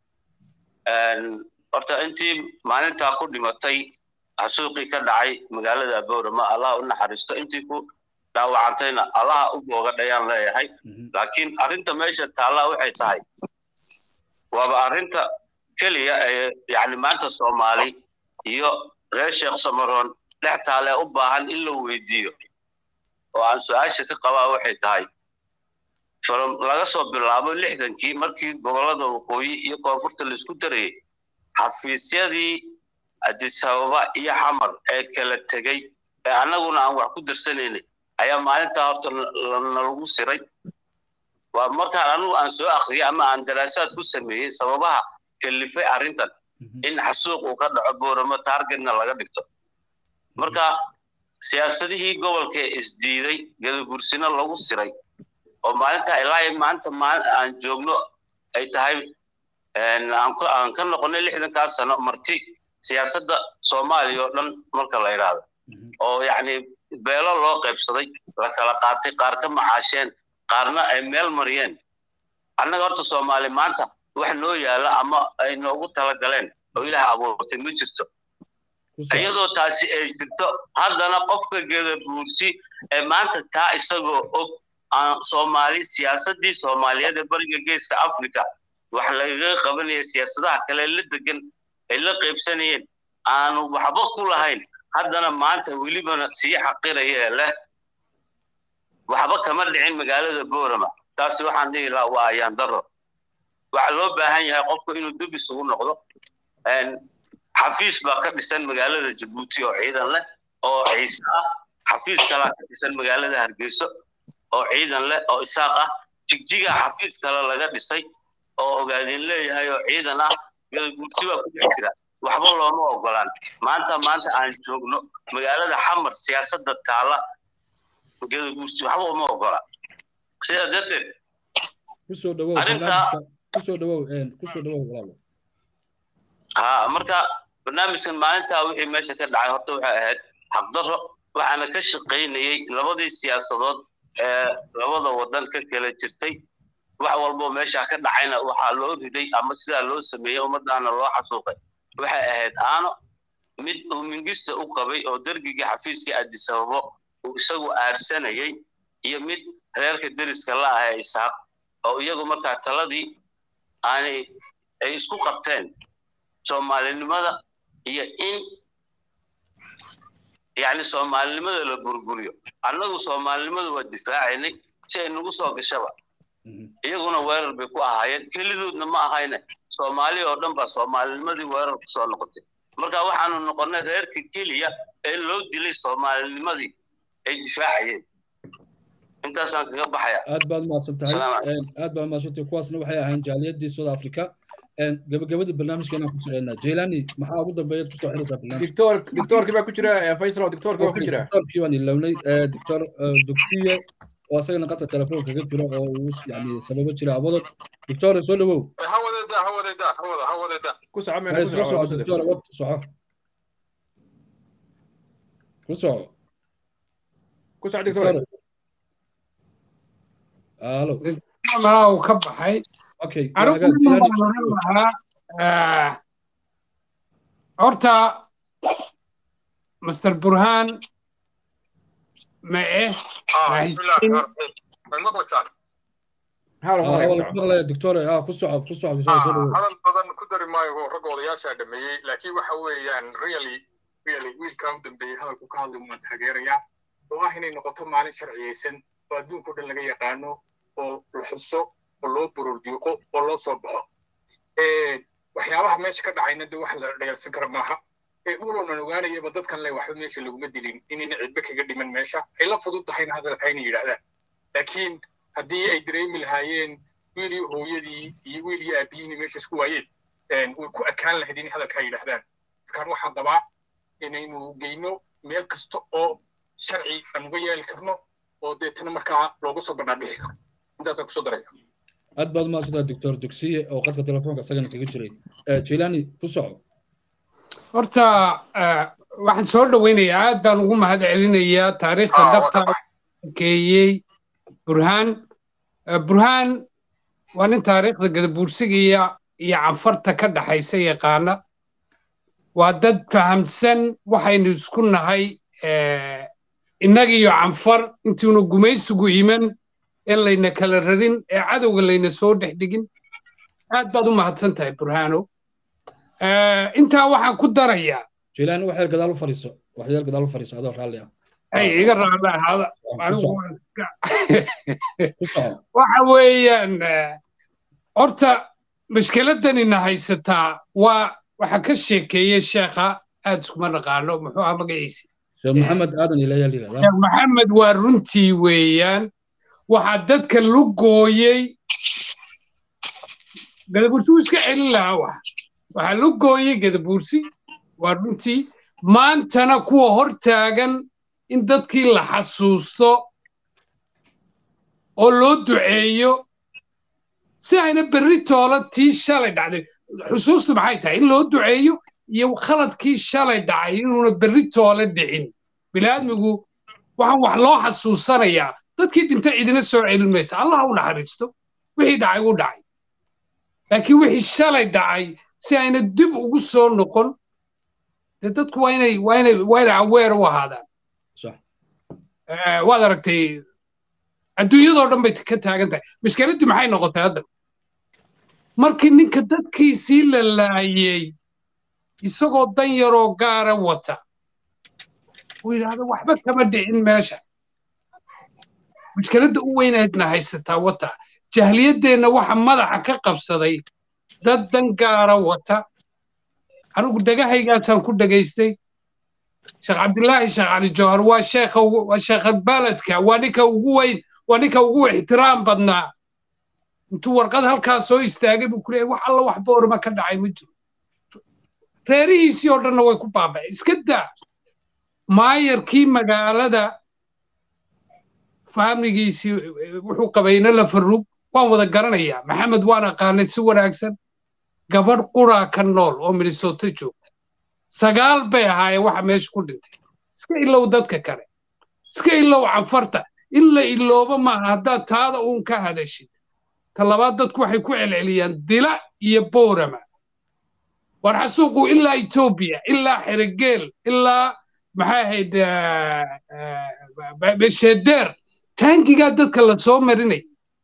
[SPEAKER 8] horta intii maalintaa ku dhimatay xasuuqii ka dhacay magaalada boorama allaha u naxariisto intii ku dhaawacantayna allaha u booga dhayaan leeyahay laakiin arrinta meesha taallaa waxay tahay waaba arrinta keliya ee yani maanta soomaali iyo reer sheekh samaroon dhex taale u baahan in la weydiiyo oo aan su-aasha ka qabaa waxay tahay laga soo bilaabo lixdankii markii gobollada waqooyi iyo koonfurta laisku darayay xafiisyadii adisababa iyo xamar ee kala tegey ee annaguna aan wax ku darsanaynay ayaa maalintaa horta nalagu siray waa markaan anigu aan soo akriyay ama aan daraasaad ku sameeyey sababaha kalifay arrintan in xasuuq uu ka dhaco booramo taargetna laga dhigto marka siyaasadihii gobolka ee isdiiday gadabursino lagu siray oo maalintaa ilaa maanta aan joogno ay tahay aan ka noqonay lixdankaa sano marti siyaasadda soomaaliya oo dhan marka la idhaahdo oo yacni beelo loo qaybsaday la kala qaatay qaar ka macaasheen qaarna ay meel mariyeen annaga horta soomaali maanta wax noo yaala ama ay noogu talagaleen oo ilaah abuurtay ma jirto iyadoo taasi ay jirto haddana qofka gadabuursi ee maanta taa isagoo og aan soomaali siyaasaddii soomaaliyeed ee bariga geeska africa wax lagaga qabanaya siyaasadaha kale la degan ay la qaybsanayeen aanu waxba ku lahayn haddana maanta welibana sii xaqiraya ee leh waxba kama dhicin magaalada boorama taasi waxaan dhihi lahaa waa ayaan daro waxaa loo baahan yahay qofku inuu dib isugu noqdo xafiis baa ka dhisan magaalada jabuuti oo ciidan leh oo ciise ah xafiis kalaa ka dhisan magaalada hargeyso oo ciidan leh oo isaaq ah jigjiga xafiis kale laga dhisay oo ogaadin leeyahay oo ciidan ah gadaguursi baa ku dhex jira waxba looma ogolaan maanta maanta aan joogno magaalada xamar siyaasadda taala gadaguursi waxba uma ogola sidaa darteed
[SPEAKER 1] kusoo dhawow kusoo dhawow kusoo dhawow walaalo
[SPEAKER 8] ha marka barnaamijkan maalintaa wixii meesha ka dhacay horta waxay ahayd xaqdarro waxaana ka shaqaynayey labadii siyaasadood ee labada waddan ka kala jirtay wax walboo meesha ka dhacayna waxaa loo riday ama sidaa loo sameeyey ummadaana loo xasuuqay waxay ahayd aano mid uu mingista u qabay oo dergigii xafiiskii adisababo uu isagu aarsanayey iyo mid reerka deriska la ah ee isaaq oo iyagu markaa taladii aanay ay isku qabteen soomaalinimada iyo in yacni soomaalinimada la burburiyo annagu soomaalinimada waa difaacaynay si ay nagu soo gashaba iyaguna weerar bay ku ahaayeen kelidoodna ma ahayne soomaali oo dhan baa soomaalinimadii weerar ku soo noqotay marka waxaanu noqonnay reerka keliya ee loo dilay soomaalinimadii ay difaacayeen intaasaan kaga baxaya
[SPEAKER 1] aad baad mahadsan tahay aad baad mahadsan tahay kuwaasna waxay ahayn jaaliyadii south africa gabagabada barnaamijkeena ku soconnaa jaylani maxaa ugu dambeeyaad kusoo xiraysaa barnaamij
[SPEAKER 4] dictor dictorkii baa ku jira faysal dictorkii baa ku jira
[SPEAKER 1] dictorkii baan ilownay dictor dugsiye oo asagana qadka telefoonka ka jira oo uu yani sababo jira abadood dictor soo dhawow
[SPEAKER 9] hawadeda hawadeda hawada hawadeda
[SPEAKER 4] ku soco meena ku
[SPEAKER 1] soo soco
[SPEAKER 4] soco
[SPEAKER 1] dictor wad soco ku soco
[SPEAKER 4] ku soco dictor
[SPEAKER 1] alo
[SPEAKER 2] malaa uu ka baxay
[SPEAKER 1] okay
[SPEAKER 2] anigu waxaan lahaa horta master burhaan ma eh
[SPEAKER 1] maqlaya dictor ah ku soco ku soco soo dhawow
[SPEAKER 9] hadal badan ku dari maayo ragga odayaasha dhameeyey laakiin waxa weeyaan really really wiilkaa u dambeeyey hadalku ka hadlay waan taageerayaa oo ah inay noqoto maalin sharciyeysan oo adduunka o dhan laga yaqaano oo la xuso oo loo bururdiiqo oo loo soo baxo waxyaabaha meesha ka dhacayna de wax la dhayalsan kara maaha uloonan ogaanayaba dadkan le waxba meesha laguma dilin inayna cidba kaga dhiman meesha ay la fudud tahayna hadalka inay yidhaahdaan laakiin haddii ay dareemi lahaayeen wiilii hooyadii iyo wiilii aabbiyiini meesha isku waayeen way ku adkaan lahayd inay hadalkaa yidhaahdaan markaan waxaan qabaa inaynu geyno meel kasta oo sharci aan uga yeeli karno oo deetana markaa looga soo bandhaadhixi karo intaasaan kusoo daraya
[SPEAKER 1] aad baad mahadsantaha doctor dugsiye oo qadka telefoonka isagana kaga jiray jilani ku soco
[SPEAKER 2] horta waxaan soo dhoweynayaa aad baan ugu mahad celinayaa taariikhda dhabta keeyey burhaan burhaan waa nin taariikhda gadabuursigiya iyo canfarta ka dhaxaysa yaqaana waa dad fahamsan waxaynu isku nahay innagiyo canfar intuuna gumaysigu iman in layna kala rarin ee cadowga layna soo dhex dhigin aad baad u mahadsan tahay burhaano intaa waxaan ku darayaa
[SPEAKER 1] jilaani waxay gadaal u fadhiiso waxyaal gadaal u fadhiiso adoo raalli ah
[SPEAKER 2] ay iga raalli ahaada anigu waxa weeyaan horta mashkiladanina haysataa waa waxa ka sheekeeyey sheekha aad iskuma naqaano muxuu ahaa magaciisi
[SPEAKER 1] sheekh maxamed aadan ilayaal yidhahdaa
[SPEAKER 2] sheekh maxamed waa runtii weeyaan waxaa dadka lu gooyey gadabursi wuu iska celin lahaa wax waxaa lu gooyey gadabursi waa runtii maantana kuwa hor taagan in dadkii la xasuusto oo loo duceeyo si ayna berri toola tii shalay dhacday xusuustu maxay tahay in loo duceeyo iyo khaladkii shalay dhacay inuuna berri toole dhicin biniaadmigu waxaan wax loo xasuusanayaa dadkii dhinta cidina soo celin maysa allah u naxariisto wixii dhacay u dhacay laakiin wixii shalay dhacay si ayna dib ugu soo noqon dee dadku waa inay waa inay waa inay aweer u ahaadaan waad aragtay adduunyadoo dhan bay ka taagan tahay mashkiladdii maxay noqotay hadda markii ninka dadkiisii la laayey isagoo dan yaroo gaara wata uu yidhaahdo waxba kama dhicin meesha mashkiladda u weynaydna haysataa wata jahliyaddeenna waxa madaxa ka qabsaday dad dan gaara wata anigu dhegahaygaasaan ku dhegaystay sheekh cabdilaahi sheekh cali jawhar waa sheekha waa sheekha baladka waa ninka ugu weyn waa ninka ugu ixtiraam badnaa intuu warqad halkaa soo istaagay buu ku leeyahay wax alla wax boorma ka dhacay ma jiro reerihiisii oo dhanna way ku baaba'een iska daa maayarkii magaalada faamligiisii wuxuu qabayna la farrug waan wada garanayaa maxamed waan aqaanay si wanaagsan gabadh quraa ka nool oo minnesota joogta sagaal bay ahaayeen waxa meesha ku dhintay iska ilow dadka kale iska ilow canfarta in la iloobo maaha haddaad taada uun ka hadashid ta labaad dadku waxay ku celceliyaan dila iyo boorama war xasuuqu ilaa etoobiya ilaa xerigeel ilaa maxay ahayd beshedeer taangigaa dadka la soo marinay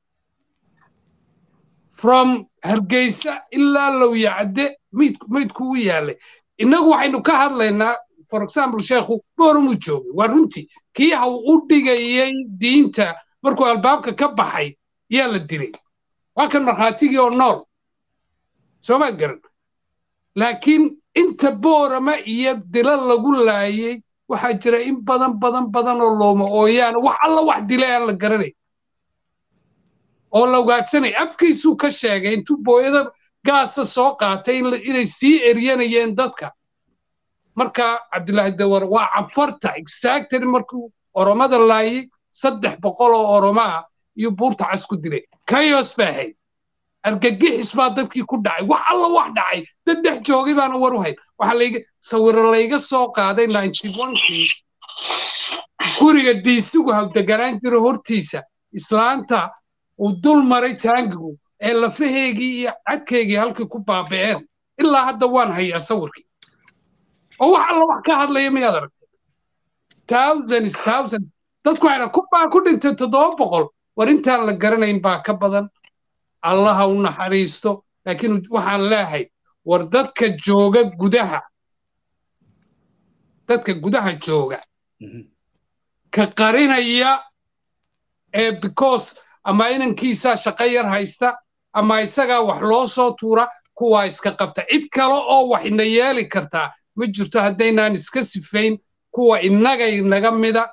[SPEAKER 2] from hargeysa ilaa lowyacadde maydku u yaalay innagu waxaynu ka hadlaynaa for example sheekhu boorumuu joogay waa runtii kii ha u dhigayay diinta markuu albaabka ka baxay yaa la dilay waa kan markhaatigii oo nool soomaad garan laakiin inta boorama iyo dila lagu laayay waxaa jira in badan badan badan oo looma ooyaan wax alla wax dilay aan la garanay oo la ugaadsanay afkiisuu ka sheegay intuu booyada gaasa soo qaatay inay sii eryanayeen dadka marka cabdilaahi dawar waa canfarta exactly markuu oromada laayay saddex boqol oo oromaa iyo buurta cas ku dilay kayos baa ahayd argagixis baa dadkii ku dhacay wax alla wax dhacay dad dhex joogay baana war u hayn waxaa layga sawiro layga soo qaaday ninety onkii guriga diisigu hawdeganaan jiro hortiisa islaanta uu dul maray taangigu ee lafaheegii iyo cadkeygii halkii ku baaba'een ilaa hadda waan hayaa sawirkii oo wax alla wax ka hadlaya miyaad aragtay thousands thousands dadku waxayna ku baa ku dhintay toddoba boqol war intaan la garanayn baa ka badan allaha u naxariisto laakiin waxaan leehay war dadka jooga gudaha dadka gudaha jooga ka qarinaya ee because ama inankiisaa shaqo yar haysta ama isagaa wax loo soo tuura kuwaa iska qabta cid kale oo wax ina yeeli kartaa ma jirto haddaynaan iska sifayn kuwa innaga inaga mida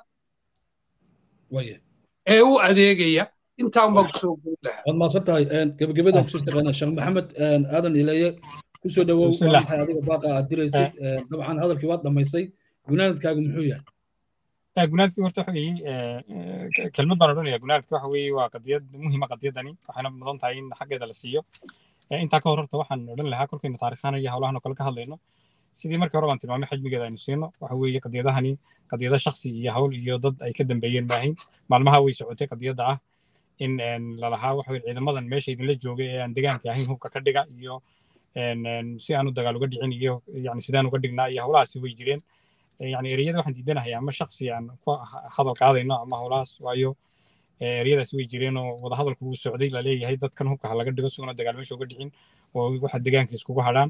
[SPEAKER 2] ee u adeegaya intaan baan kusoo guud lahaa
[SPEAKER 1] waad maasan tahay gebagabada kusoo shaqeynaa sheekh maxamed aadan ilaye kusoo dhawow waa maxay adiga baaqa aad diraysid dabcan hadalkii waad dhammaysay gunaanadkaagu muxuu yahay
[SPEAKER 3] gunaadkii horta waxa weeye kelmad baan odhanaya gunaadka waxa weeye waa qadiyad muhiima qadiyadani waxayna mudan tahay in xaggeeda la siiyo intaa ka hor horta waxaan odhan lahaa kolkaynu taariikhaan iyo howlahan oo kale ka hadlayno sidii markii hore baan tilmaamay xajmigeeda aynu siino waxa weeye qadiyadahani qadiyada shaksi iyo hawl iyo dad ay ka dambeeyeen maahayn maalmaha way socotay qadiyadda ah in lalahaa waxa weye ciidamadan meesha idinla joogay ee aan degaanka ahayn hubka ka dhiga iyo si aanu dagaal uga dhicin iyo yani sidaan uga dhignaa iyo howlahaasi way jireen yani ereyada waxaan diidanahay ama shaksi aan ku hadal qaadayno ama howlahaas waayo ereyadaasi way jireen oo wada hadalku wuu socday laleeyahay dadkan hubka ha laga dhigo suguna dagaal meesha uga dhicin oo waxa degaanka iskugu hadhaan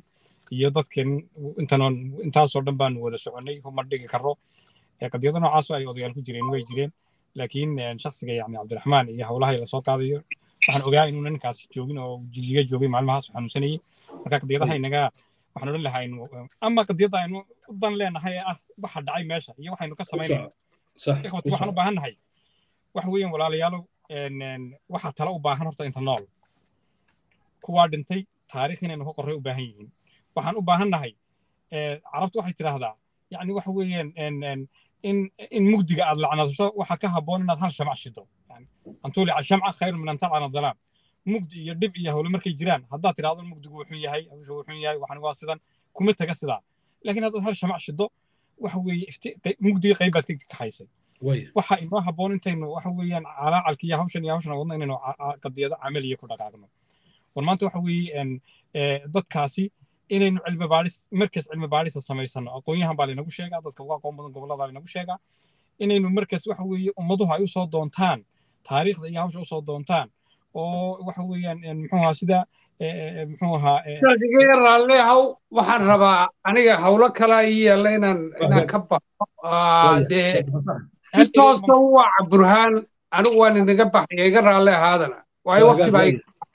[SPEAKER 3] iyo dadkan intan intaasoo dhan baanu wada soconnay kuma dhigi karro qadiyado noocaasoo ay odayaal ku jireen way jireen laakiin shaksiga yani cabdiraxmaan iyo howlaha lasoo qaadayo waxaan ogaa inuuna ninkaasi joogin oo jigjiga joogay maalmahaas xanuunsanayay marka qadiyadaha inaga waxaan odhan lahaa inu ama qadiyadda aynu u dan leenahay ee ah waxa dhacay meesha iyo waxaynu ka samaynayno ikhwati waxaan u baahan nahay waxa weeyaan walaalayaalow waxaa tala u baahan horta inta nool kuwaa dhintay taariikh inaynu ka qorray u baahan yihiin waxaan u baahan nahay carabtu waxay tidhaahdaa yani waxa weeyaan in in mugdiga aad lacnadasho waxa ka habboon inaad hal shamac shido an tuulica shamca khayru min an talcana dalaam mugdi iyo dhib iyo howle markay jiraan haddaad tidhahdo mugdigu wuxun yahay hawshu wuxun yahay waxan waa sidan kuma taga sidaa laakiin haddaad hal shamac shido waxa weeye mugdiga qayb baad ka kaxaysay waxa inoo habboon intaynu waxa weeyaan calaacalki iyo hawshan iyo hawshan wadno inaynu qadiyado camaliya ku dhaqaaqno war maanta waxa weeye dadkaasi inaynu cilmi baadhis markas cilmi baadhisa samaysano aqoonyahan baa laynagu sheegaa dadka uga aqoon badan gobollada laynagu sheegaa inaynu markas waxa weeye ummaduhu ay usoo doontaan taariikhda iyo hawsha usoo doontaan oo waxa weeyaan muxuu ahaa sida muxuu ahaa
[SPEAKER 2] iga raalle haw waxaan rabaa aniga hawlo kala ii yeella inaan inaan ka baxo dee intoosta waca burhaan anigu waan inaga baxaya iga raalle ahaadana waayo waqti baa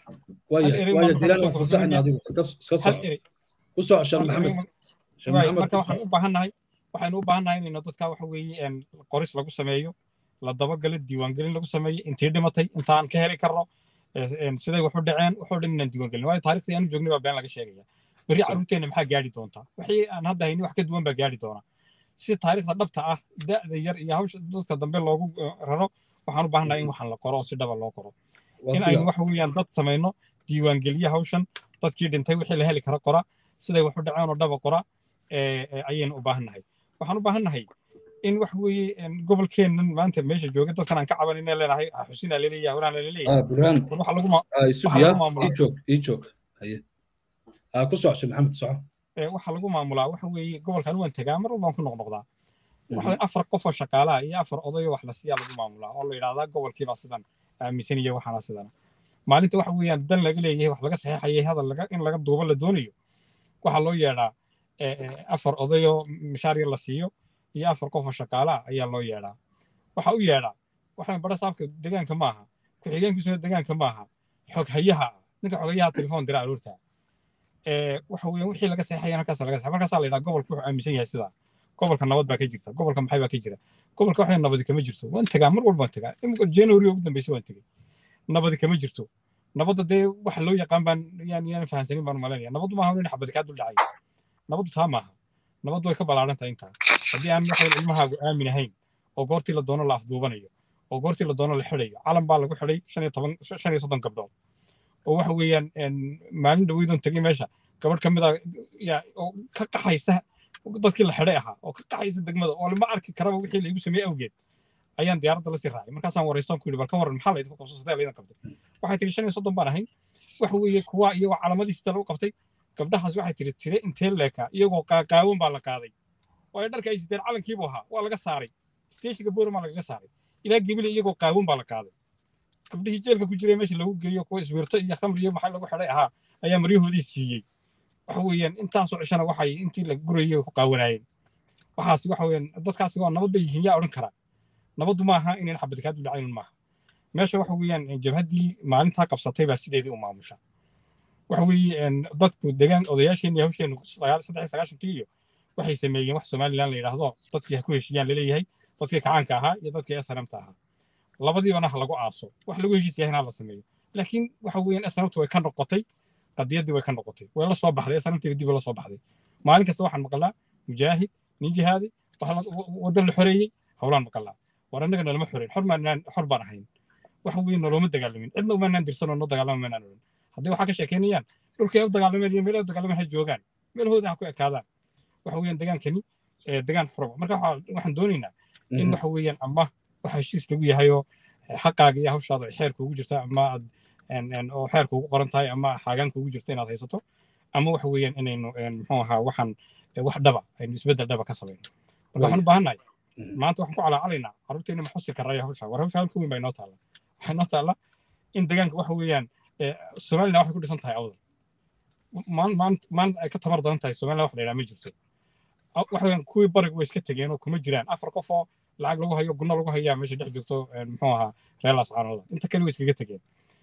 [SPEAKER 3] marka waxaan u baahannahay waxaynu u baahannahay inaynu dadka waxa weeye qoris lagu sameeyo la dabagalo diiwaangelin lagu sameeyo intii dhimatay intaan ka heli karno siday waxu dhaceen waxoo dhan inaan diiwaangelin waayo taariikhdii aanu joognay baa been laga sheegaya berri carruurteenna maxaa gaadhi doontaa wixii aan hadda hayni wax ka duwan baa gaadhi doona si taariikhda dhabta ah da'da yar iyo hawsha dadka dambe loogu raro waxaan u baahannahay in waxaan la qoro oo si dhaba loo qoro in aynu waxa weeyaan dad samayno diiwaangeliye hawshan dadkii dhintay wixii la heli kara qora siday waxu dhaceen oo dhaba qora ayaynu u baahannahay waxaan u baahannahay in wax weeye gobolkeennan maanta meesha jooga dadkan aan ka caban inay leenahay xusinaa laleeyahay howlahan laleeyahay
[SPEAKER 1] burhaan ijoog ijoog haye ku socoshe maxamed soco
[SPEAKER 3] waxa lagu maamulaa waxa weeye gobolkan waan tegaa mar walbaan ku noqnoqdaa waxa afar qof oo shaqaalaha iyo afar odayo wax la siiyaa lagu maamulaa oo la yidhahdaa gobolkiibaa sidan aaminsan iyo waxaana sidana maalinta waxa weeyaan dan laga leeyahay wax laga saxeexayay hadal in laga duubo la doonayo waxaa loo yeedhaa afar odayoo mishaar yar la siiyo iyo afar qof oo shaqaalaha ayaa loo yeedhaa waxa u yeedhaa waxaan bara saabka degaanka maaha ku-xigeenkiisuna degaanka maaha xoghayaha ninka xoghayaha telefoon dira aroorta waxa weeyaan wixii laga saxeexaya halkaas laga saxeex markaasaa la yidhaha gobolka wuxuu aaminsan yahay sidaa gobolka nabad baa ka jirta gobolka maxay baa ka jira gobolka waxay nabadi kama jirto waan tegaa mar walbaan tegaa imika january ugu dambeysay waan tegey nabadi kama jirto nabadda dee waxa loo yaqaan baan yaan yaan fahansanin baan malaynaya nabaddu maaha in xabad kaa dul dhacay nabaddu taa maaha nabaddu way ka ballaaran tahay intaa haddii aan waxaan ilmahaagu aamin ahayn oo goortii la doono la afduubanayo oo goortii la doono la xidhayo calan baa lagu xidhay shan iyo toban shan iyo soddon gabdhood oo waxa weeyaan maalin dhaweydoon tegey meesha gabadh ka mid a yaa oo ka qaxaysa dadkii la xidhay ahaa oo ka qaxaysa degmada oo lama arki karaba wixii laigu sameeyey awgeed ayaan diyaaradda lasii raacay markaasaan waraystoon ku yidhi bal ka warran maxaa laydinku qabso sidee laydan qabtay waxay tiri shan iyo soddon baan ahay waxa weeye kuwa iyagoo calaamadiisi lagu qabtay gabdhahaas waxay tiri tire intee leekaa iyagoo qaaqaawan baa la qaaday oo ay dharka ay siteen calankiibu ahaa waa laga saaray steeshiga boorama lagaga saaray ilaa gebile iyagoo qaawan baa la qaaday gabdhihii jeelka ku jiray meesha lagu geeyo kuwa isbiirto iyo khamri iyo maxay lagu xidhay ahaa ayaa maryahoodii siiyey waxa weeyaan intaasoo cishana waxay intii la gurayay ku qaawanaayeen waxaas waxa weeyaan dadkaasi waa nabad bay yihiin yaa odhan karaa nabaddu maaha inayn xabad kaa duldacaynun maaha meesha waxa weeyaan jabhaddii maalintaa qabsatay baa sideedii u maamusha waxa weeye dadku degaan odayaasheen iyo hawsheen saddex sagaashankii iyo waxay sameeyeen wax somalilan la yidhaahdo dadkii ha ku heshiiyaan laleeyahay dadkii kacaanka ahaa iyo dadkii snmta ahaa labadiibana ha lagu aaso wax lagu heshiis yahay ha la sameeyo laakiin waxa weeyaan snmtu way ka noqotay qadiyaddii way ka noqotay way la soo baxday snmtiga dib la soo baxday maalin kasta waxaan maqalnaa mujaahid nin jihaadi waddan la xoreeyey howlaan maqalnaa war annaga nalama xoreyn xor maanaan xor baan ahayn waxa weeye noloma dagaalamin cidna umaanaan dirsanoo noo dagaalama maanaan odhan haddii waxaa ka sheekeynayaan dhulkay u dagaalameen iyo meelaha u dagaalameen ha joogaan meelahooda ha ku ekaadaan waxa weeyaan degaankani degaan xuraba marka waxaan doonaynaa in waxa weeyaan ama waxa heshiis lagu yahayoo xaqaaga iyo hawshaada xeer kuugu jirta ama aad oo xeer kuugu qoran tahay ama xaagaan kuugu jirta inaad haysato ama waxa weeyaan inaynu muxuu ahaa waxaan wax dhaba aynu isbeddel dhaba ka samayno marka waxaan u baahannahay maanta waxaan ku calaacalaynaa carruurteena ma xusi karaya hawsha war hawsha halka weyn baa inoo taalla waxaa inoo taalla in degaanka waxa weeyaan somaliland waxay ku dhisan tahay awdal maanta ay ka tamar daran tahay somaliland wax la yidhaha ma jirto waxaweyaan kuwii barigu way iska tegeen oo kuma jiraan afar qof oo lacag lagu hayo gunno lagu hayaa meesha dhex joogto muxuu ahaa reer laascaanooda inta kale way iskaga tegeen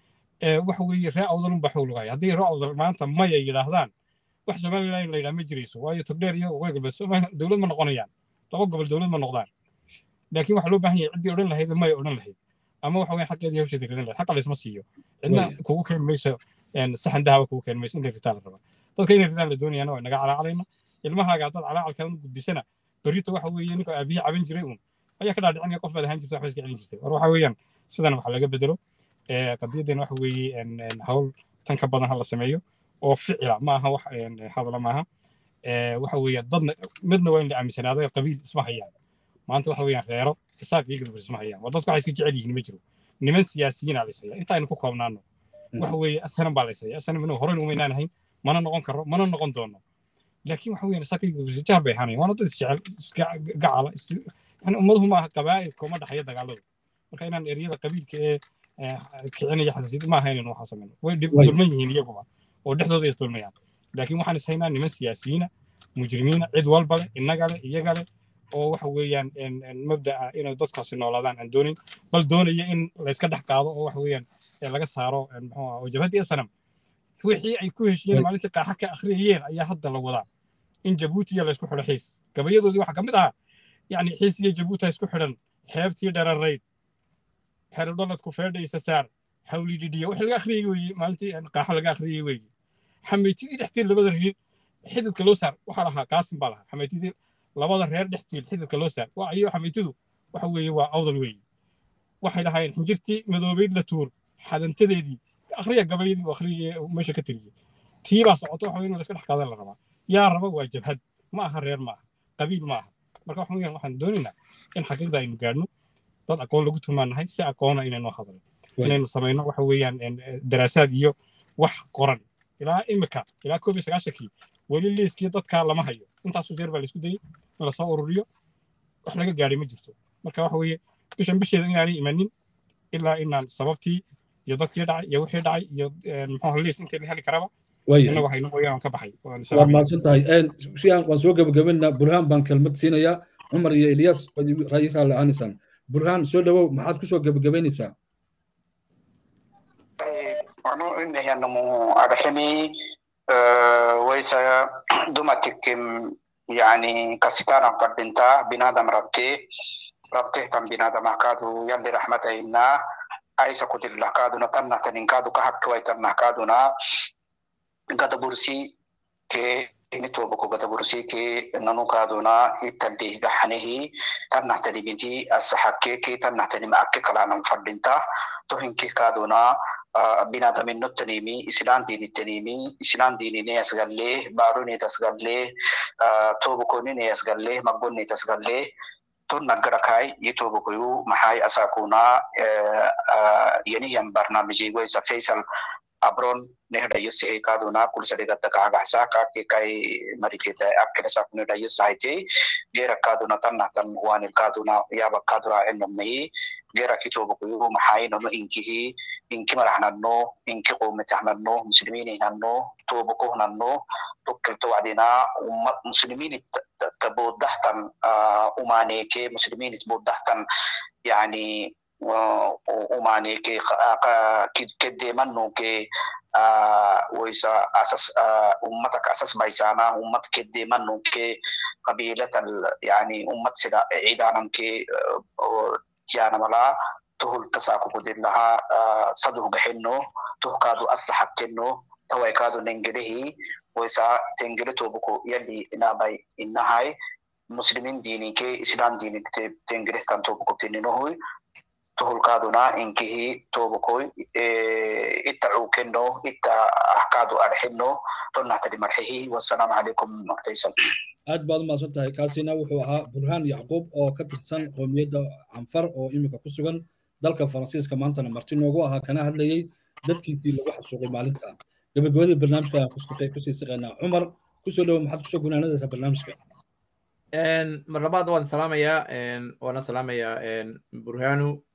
[SPEAKER 3] waxa weeye ree awdalun baa xoog lagu haya haddii ree awdal maanta maya yidhaahdaan wax somaliland la yidhaha ma jirayso waayo togdheer iyo waqooyi galbeed somaliland dowlad ma noqonayaan laba gobol dowlad ma noqdaan laakiin waxaa loo baahan yahay ciddii odhan lahayd maya odhan lahayd ama waxa weeye xaqeedii hawsheedii ridan lahayd xaqa laysma siiyo cidna kugu keeni mayso saxan dahaba kugu keeni mayso inay ritaan la raba dadka inay ritaan la doonayana waa naga calaacalayna ilmahaaga haddaad calaacalkaada u gudbisana berrito waxa weeye ninka aabihii caban jiray uun ayaa ka dhaadhicinaya qof baad ahaan jirta waxba iska celin jirtay war waxa weeyaan sidan wax laga bedelo qadiyadeena waxa weeye hawl tan ka badan ha la sameeyo oo ficila ma aha wax hadala maaha waxa weeye dadna midna waa in la aaminsanaado qabiil isma hayaan maanta waxa weeyaan reero xisaab iyo gudbur isma hayaan waa dadku waxay iska jecel yihiin ma jiro niman siyaasiyiina laysaya inta aynu ku koobnaano waxa weeye asanan baa laysaya asanan inuu horeyna umaynaan ahayn mana noqon karo mana noqon doono laakiin waxa weeyaan isaga iyo gudbur jahar bay ahaanayaan waana dad isjecel gacala yani ummaduhu maaha qabaa'ilka uma dhexeeya dagaaladu marka inaan eryada qabiilka ee kicinaya xasaasiyad ma ahayn inuu waxaa sameyno way dulman yihiin iyaguba oo dhexdooda is dulmayaan laakiin waxaan is haynaa niman siyaasiyiina mujrimiina cid walba leh innaga leh iyaga leh oo waxa weeyaan mabda'a inay dadkaasi noolaadaan aan doonin bal doonaya in layska dhex qaado oo waxa weeyaan laga saaro muxuu ah oo jabhaddii sanam wixii ay ku heshiyeen maalintii qaaxa ka akhriyayeen ayaa hadda la wadaa in jabuuti iyo laysku xidho xiis gabayadoodii waxaa ka mid ahaa yacni xiis iyo jabuuti isku xidhan xeebtii dhararayd xerodhaladku feedhaysa saar hawli dhidhiya wixii laga akhriyay weeye maalintii qaaxa laga akhriyay weeye xamaytidii dhextiin labada reer xididka loo saar waxaa lahaa qaasim baa lahaa xamaytidii labada reer dhextiin xididka loo saar waa iyo xamaytidu waxa weeye waa awdal weeye waxay lahaayeen xinjirtii madoobayd la tuur xadantadeedii akhriya gabayadii akhriyay meesha ka tiriyey tii baa socota waxa in la iska dhex qaadan la rabaa yaa raba waa jabhad ma aha reer ma aha qabiil ma aha marka waxa weeyaan waxaan doonaynaa in xaqiiqda aynu gaadhno dad aqoon lagu tumaanahay si aqoona inaynu hadlo inaynu samayno waxa weeyaan daraasaad iyo wax qoran ilaa imika ilaa koob iyo sagaashankii weli liiskii dadkaa lama hayo intaasu jeer baa laisku dayey in lasoo ururiyo wax laga gaadhay ma jirto marka waxa weeye bishan bisheeda inaanay imanin ilaa inaan sababtii iyo dadkii dhacay iyo wixii dhacay iyo muxuu liis intii la heli karaba innagu hayno mooyaan ka baxay
[SPEAKER 1] waad mahadsan tahay waan soo gebagabaynaa burhaan baan kelmad siinayaa cumar iyo ilyas rayi raalli aanisan burhaan soo dhawow maxaad kusoo gebagabaynaysaa
[SPEAKER 6] wanu inahyanamu arximi waysa dumatikim yani kasitana fadhinta binadam rabte rabtehtan binadam ahkaadu yalli raxmatayna aisa kutirlahkaaduna tannahtaninkaadu ka habkiwaytannahkaaduna gadabursi ke nitobako gadabursi ke nanukaaduna ittandih gaxanehi tannahtanimiti asaxakke ke tannahtanima akke kalaanan fadhinta tohinkikaaduna binadaminottanimi islaan diinittanimi islaan diinine asgalle baarunet asgalle tobokonine asgalle maggonnet asgalle ton naggarakai yitobokoyu maxay asakuna yaniyan barnaamijigwaysa faisal abron nehdayo sehe kaduna kulsadegatta kaagaxsa kake kai mariteta akkedasa kunehdayo sahite gera kaduna tannahtan wanil kaduna yaba kadura enomnayi gera kitobokoyu maxay nono inkihi inki maraxnanno inki qometaxnanno muslimin hinanno toboko hunanno tokkilto wacdina ummad muslimin tabodahtan umaneke muslimin bodahtan yani umaneke keddemannuke waysa asas ummataka asas baysana ummat keddemannuke qabilatal yani ummat sida ciidananke tiyanamala tuhul tasakukudillaha saduh gaxenno tuhkaadu asaxakkenno tawaykaadu nengelehi waysa tengele tobuko yalli inabay innahay muslimin diinike islam diini tengelehtan tobuko keninohoy tuhulkaaduna inkihi tobukoy itta cuukenno itta ahkaadu arxenno tonnahtadi marxehi wassalaamu calaykum faysal
[SPEAKER 1] aad baad u mahadsan tahay kaasina wuxuu ahaa burhaan yacquub oo ka tirsan qoomiyadda canfar oo iminka ku sugan dalka faransiiska maantana marti noogu ahaa kana hadlayey dadkiisii lagu xasuuqay maalinta gabagabadii barnaamijka ayaan kusii siqaynaa cumar kusoo dhowo maxaad kusoo gunaanadaysaa barnaamijka
[SPEAKER 4] mar labaad waan salaamayaa waana salaamayaa burhanu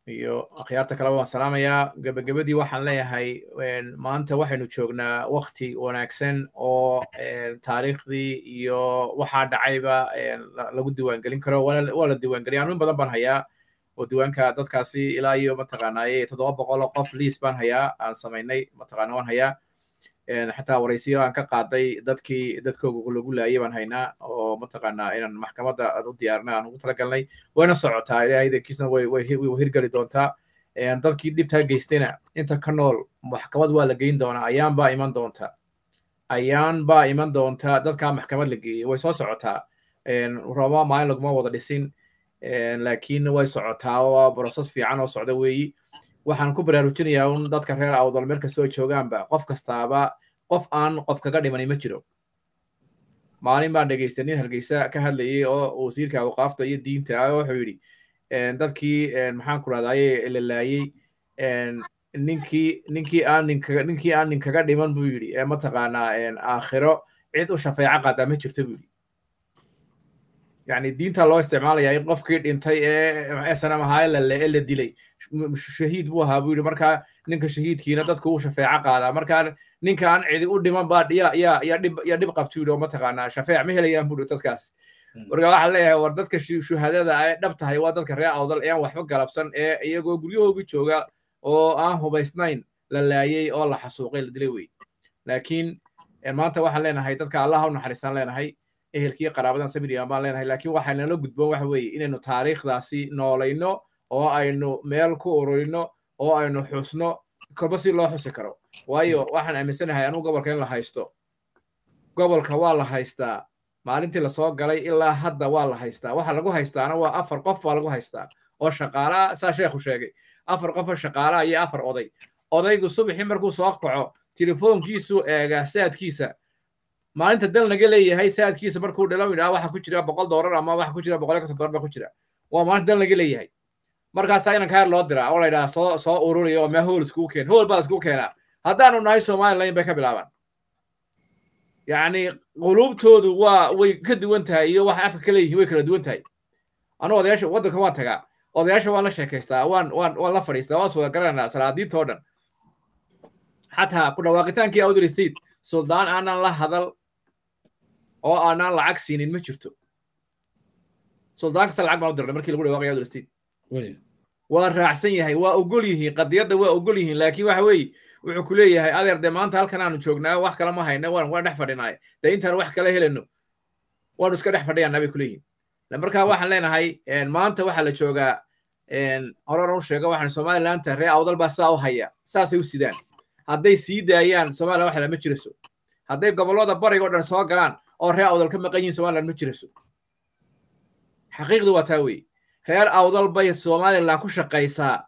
[SPEAKER 4] iyo akhyaarta kaleba waan salaamayaa gebagabadii waxaan leeyahay maanta waxaynu joognaa wakti wanaagsan oo taariikhdii iyo waxaa dhacayba lagu diiwaangelin karo waa la diiwaangeliya anuun badan baan hayaa oo diiwaanka dadkaasi ilaa iyo mataqaanaaye toddoba boqol oo qof liis baan hayaa aan samaynay mataqaana waan hayaa xataa waraysiyo aan ka qaaday dadkii dadkooga lagu laayay baan haynaa oo mataqaanaa inaan maxkamadda aan u diyaarnay aan ugu talagalnay wayna socotaa ilaahay idankiisna way way hirgeli doontaa dadkii dhibtaa geystayna inta ka nool maxkamad waa la geyn doonaa ayaan baa iman doonta ayaan baa iman doonta dadkaa maxkamad la geeyey way soo socotaa roma maalin laguma wada dhisin laakiin way socotaa oo broses fiican oo socda weeyi waxaan ku baraarujinayaa un dadka reer awdal meel kastoo joogaanba qof kastaaba qof aan qof kaga dhimani ma jiro maalin baan dhegaystay nin hargeysa ka hadlayay oo wasiirka awqaafta iyo diinta ah wuxuu yidhi dadkii maxaan ku rahdaye la laayey ninkii ninkii aan ninkaga ninkii aan ninkaga dhiman buu yidhi ee mataqaanaa aakhiro cid u shafeeco qaadaa ma jirto buu yidhi yani diinta loo isticmaalaya in qofkii dhintay ee sanam ahaa ee la dilay shahiid buu ahaa buu yidhi markaa ninka shahiidkiina dadku uu shafeeco qaadaa markaa ninka aan cidi u dhiman baa ya ya ya dhib ya dhib qabtu yidhi oo mataqaanaa shafeec ma helayaan buu yidhi dadkaas marka waxaan leeyahay war dadka shuhadada ay dhab tahay waa dadka reer awdal ee aan waxba galabsan ee iyagoo guryahoogi jooga oo aan hubaysnayn la laayey oo la xasuuqay la dilay wey laakiin maanta waxaan leenahay dadka allah u naxariistaan leenahay ehelkii qaraabadan samiriyan baan leenahay laakiin waxaa nala gudboon waxa weeye inaynu taariikhdaasi noolayno oo aynu meel ku ururino oo aynu xusno kolba si loo xusi karo waayo waxaan aaminsanahay anugu gobolka in la haysto gobolka waa la haystaa maalintii lasoo galay ilaa hadda waa la haystaa waxa lagu haystaana waa afar qof baa lagu haystaa oo shaqaalaa saa sheekhu sheegay afar qof oo shaqaalaa iyo afar oday odaygu subaxii markuu soo kaco telefoonkiisu eegaa saadkiisa maalinta dal naga leeyahay saadkiisa markuu dhalo yidhaha waxa ku jira boqol doolar ama waxa ku jira boqol iyo konton doolar baa ku jira waa maalinta dal naga leeyahay markaasaa inanka heer loo diraa oo la yidhaha soo soo ururiya oo mee hool iskugu keen hool baa iskugu keenaa haddaanu nahay somaliland bay ka bilaabaan yacni quluubtoodu waa way ka duwan tahay iyo waxa afka ka leeyihiin way kala duwan tahay anu odayaasha waddanka waan tagaa odayaasha waan la sheekaystaa waan waan waan la fadhiistaa waan soo garanaa salaadiinta oo dhan xataa ku dhawaaqitaankii outer state suldaan aanan la hadal oo aanan lacag siinin ma jirto suldaan kasta lacag baan u dirnay markii lagu dhawaaqaya outer state waa raacsan yahay waa ogol yihiin qadiyadda waa ogol yihiin laakiin waxa weeye wuxuu ku leeyahay adeer dee maanta halkan aanu joognaa wax kale ma hayna waan waan dhex fadhinaay dee intaan wax kale helayno waanu iska dhex fadhiyaanaa bay ku leeyihin marka waxaan leenahay maanta waxaa la joogaa horan u sheega waxaan somalilandta ree awdal baa sidaa u haya saasay u sidaan hadday sii daayaan somaliland wax lama jirayso hadday gobollada bariga o dhan soo galaan oo reer awdal ka maqan yihiin somaliland ma jirayso xaqiiqdu waa taa weeye reer awdal bay somaliland ku shaqaysaa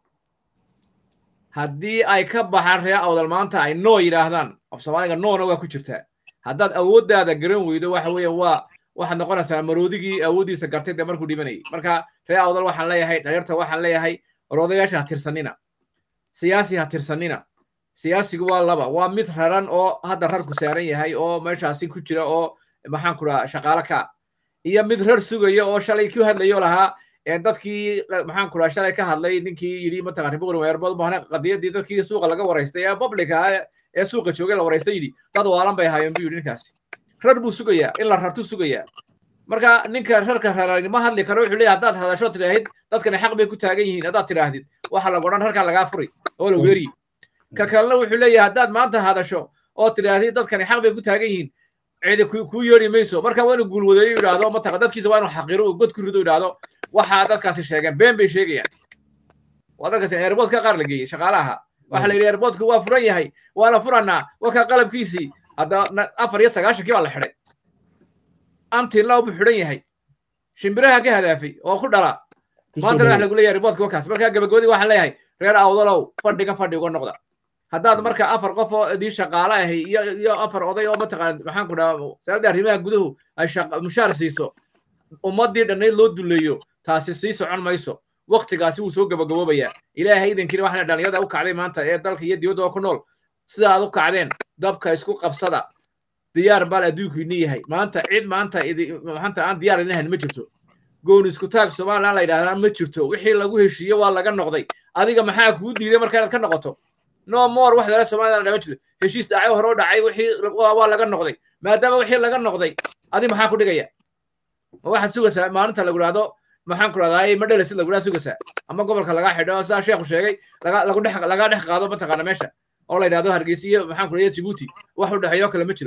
[SPEAKER 4] haddii ay ka baxaan reer awdal maanta ay noo yidhaahdaan af soomaaliga noona waa ku jirtaa haddaad awooddaada garan weydo waxa weeye waa waxaad noqonaysaa maroodigii awooddiisa gartay dee markuu dhimanayay marka reer awdal waxaan leeyahay dhalinyarta waxaan leeyahay oroodayaasha ha tirsanina siyaasi ha tirsanina siyaasigu waa laba waa mid raran oo hadda rarku saaran yahay oo meeshaasi ku jira oo maxaan ku dhaha shaqaale ka iyo mid rar sugaya oo shalay ku hadlayo lahaa dadkii maxaan ku dhaha shalay ka hadlay ninkii yidhi mataqan riboqri weerbood bahne qadiyadii dadkii suuqa laga waraystay ee public ah ee suuqa joogay la waraystay yidhi dad waalan bay ahaayeen buu yidhi ninkaasi rar buu sugayaa in la rartu sugayaa marka ninka rarka rarani ma hadli karo wuxuu leeyahay haddaad hadasho tidhaahid dadkani xaq bay ku taagan yihiin haddaad tidhaahdid waxa lagu odhan rarkaa lagaa furi oo la weeriyi ka kalena wuxuu leeyahay haddaad maanta hadasho oo tidhaahdid dadkani xaq bay ku taagan yihiin cidi kuu yeeri mayso marka waa inuu guulwadeeyo yidhaahdo mataqa dadkiisa waa inuu xaqiro uu god ku rido yidhaahdo waxaa dadkaasi sheegeen been bay sheegayaan waa dadkaasi airboodka qaar la geeyey shaqaalaha waxa la yidhi airboodku waa furan yahay waana furanaa wakaa qalabkiisii hadda afar iyo sagaashankii baa la xidhay antilaw buu xidhan yahay shimbiraha ka hadaafay oo ku dhala maantana wax lagu leeyahay airboodka wakaas marka gabagabadii waxaan leeyahay reer awdalow fadhiga fadhi uga noqda haddaad marka afar qof oo idii shaqaale ahay iyo iyo afar oday oo mataqaan maxaan ku dhahaa wasaaradda arrimaha guduhu ay mushaar siiso ummaddii dhannayd loo duleeyo taasi sii socon mayso waktigaasi wuu soo gabagaboobayaa ilaahay idankiina waxaana dhalinyarada u kacday maanta ee dalka iyo dibadda oo ku nool sida aad u kacdeen dabka isku qabsada diyaar baal adduunkiini yahay maanta cid maanta maanta aan diyaar idin ahayn ma jirto gooni isku taag somaliland la yidhahdaan ma jirto wixii lagu heshiiye waa laga noqday adiga maxaa kuu diiday marka inaad ka noqoto no more wax dala somaliland dhama jirto heshiis dhacay hore u dhacay wixii waa laga noqday maadaama wixii laga noqday adi maxaa ku dhigaya ma waxaad sugaysaa maalinta lagu dhahdo maxaan ku dhahdaa ma dhelasid lagu dhaha sugaysaa ama gobolka laga xidho sidaa sheekhu sheegay laga dhex laga dhex qaado mataqaana meesha oo la yidhahdo hargeysa iyo maxaan ku dhahdaa jibuuti wax u dhexeeyo kale ma jiro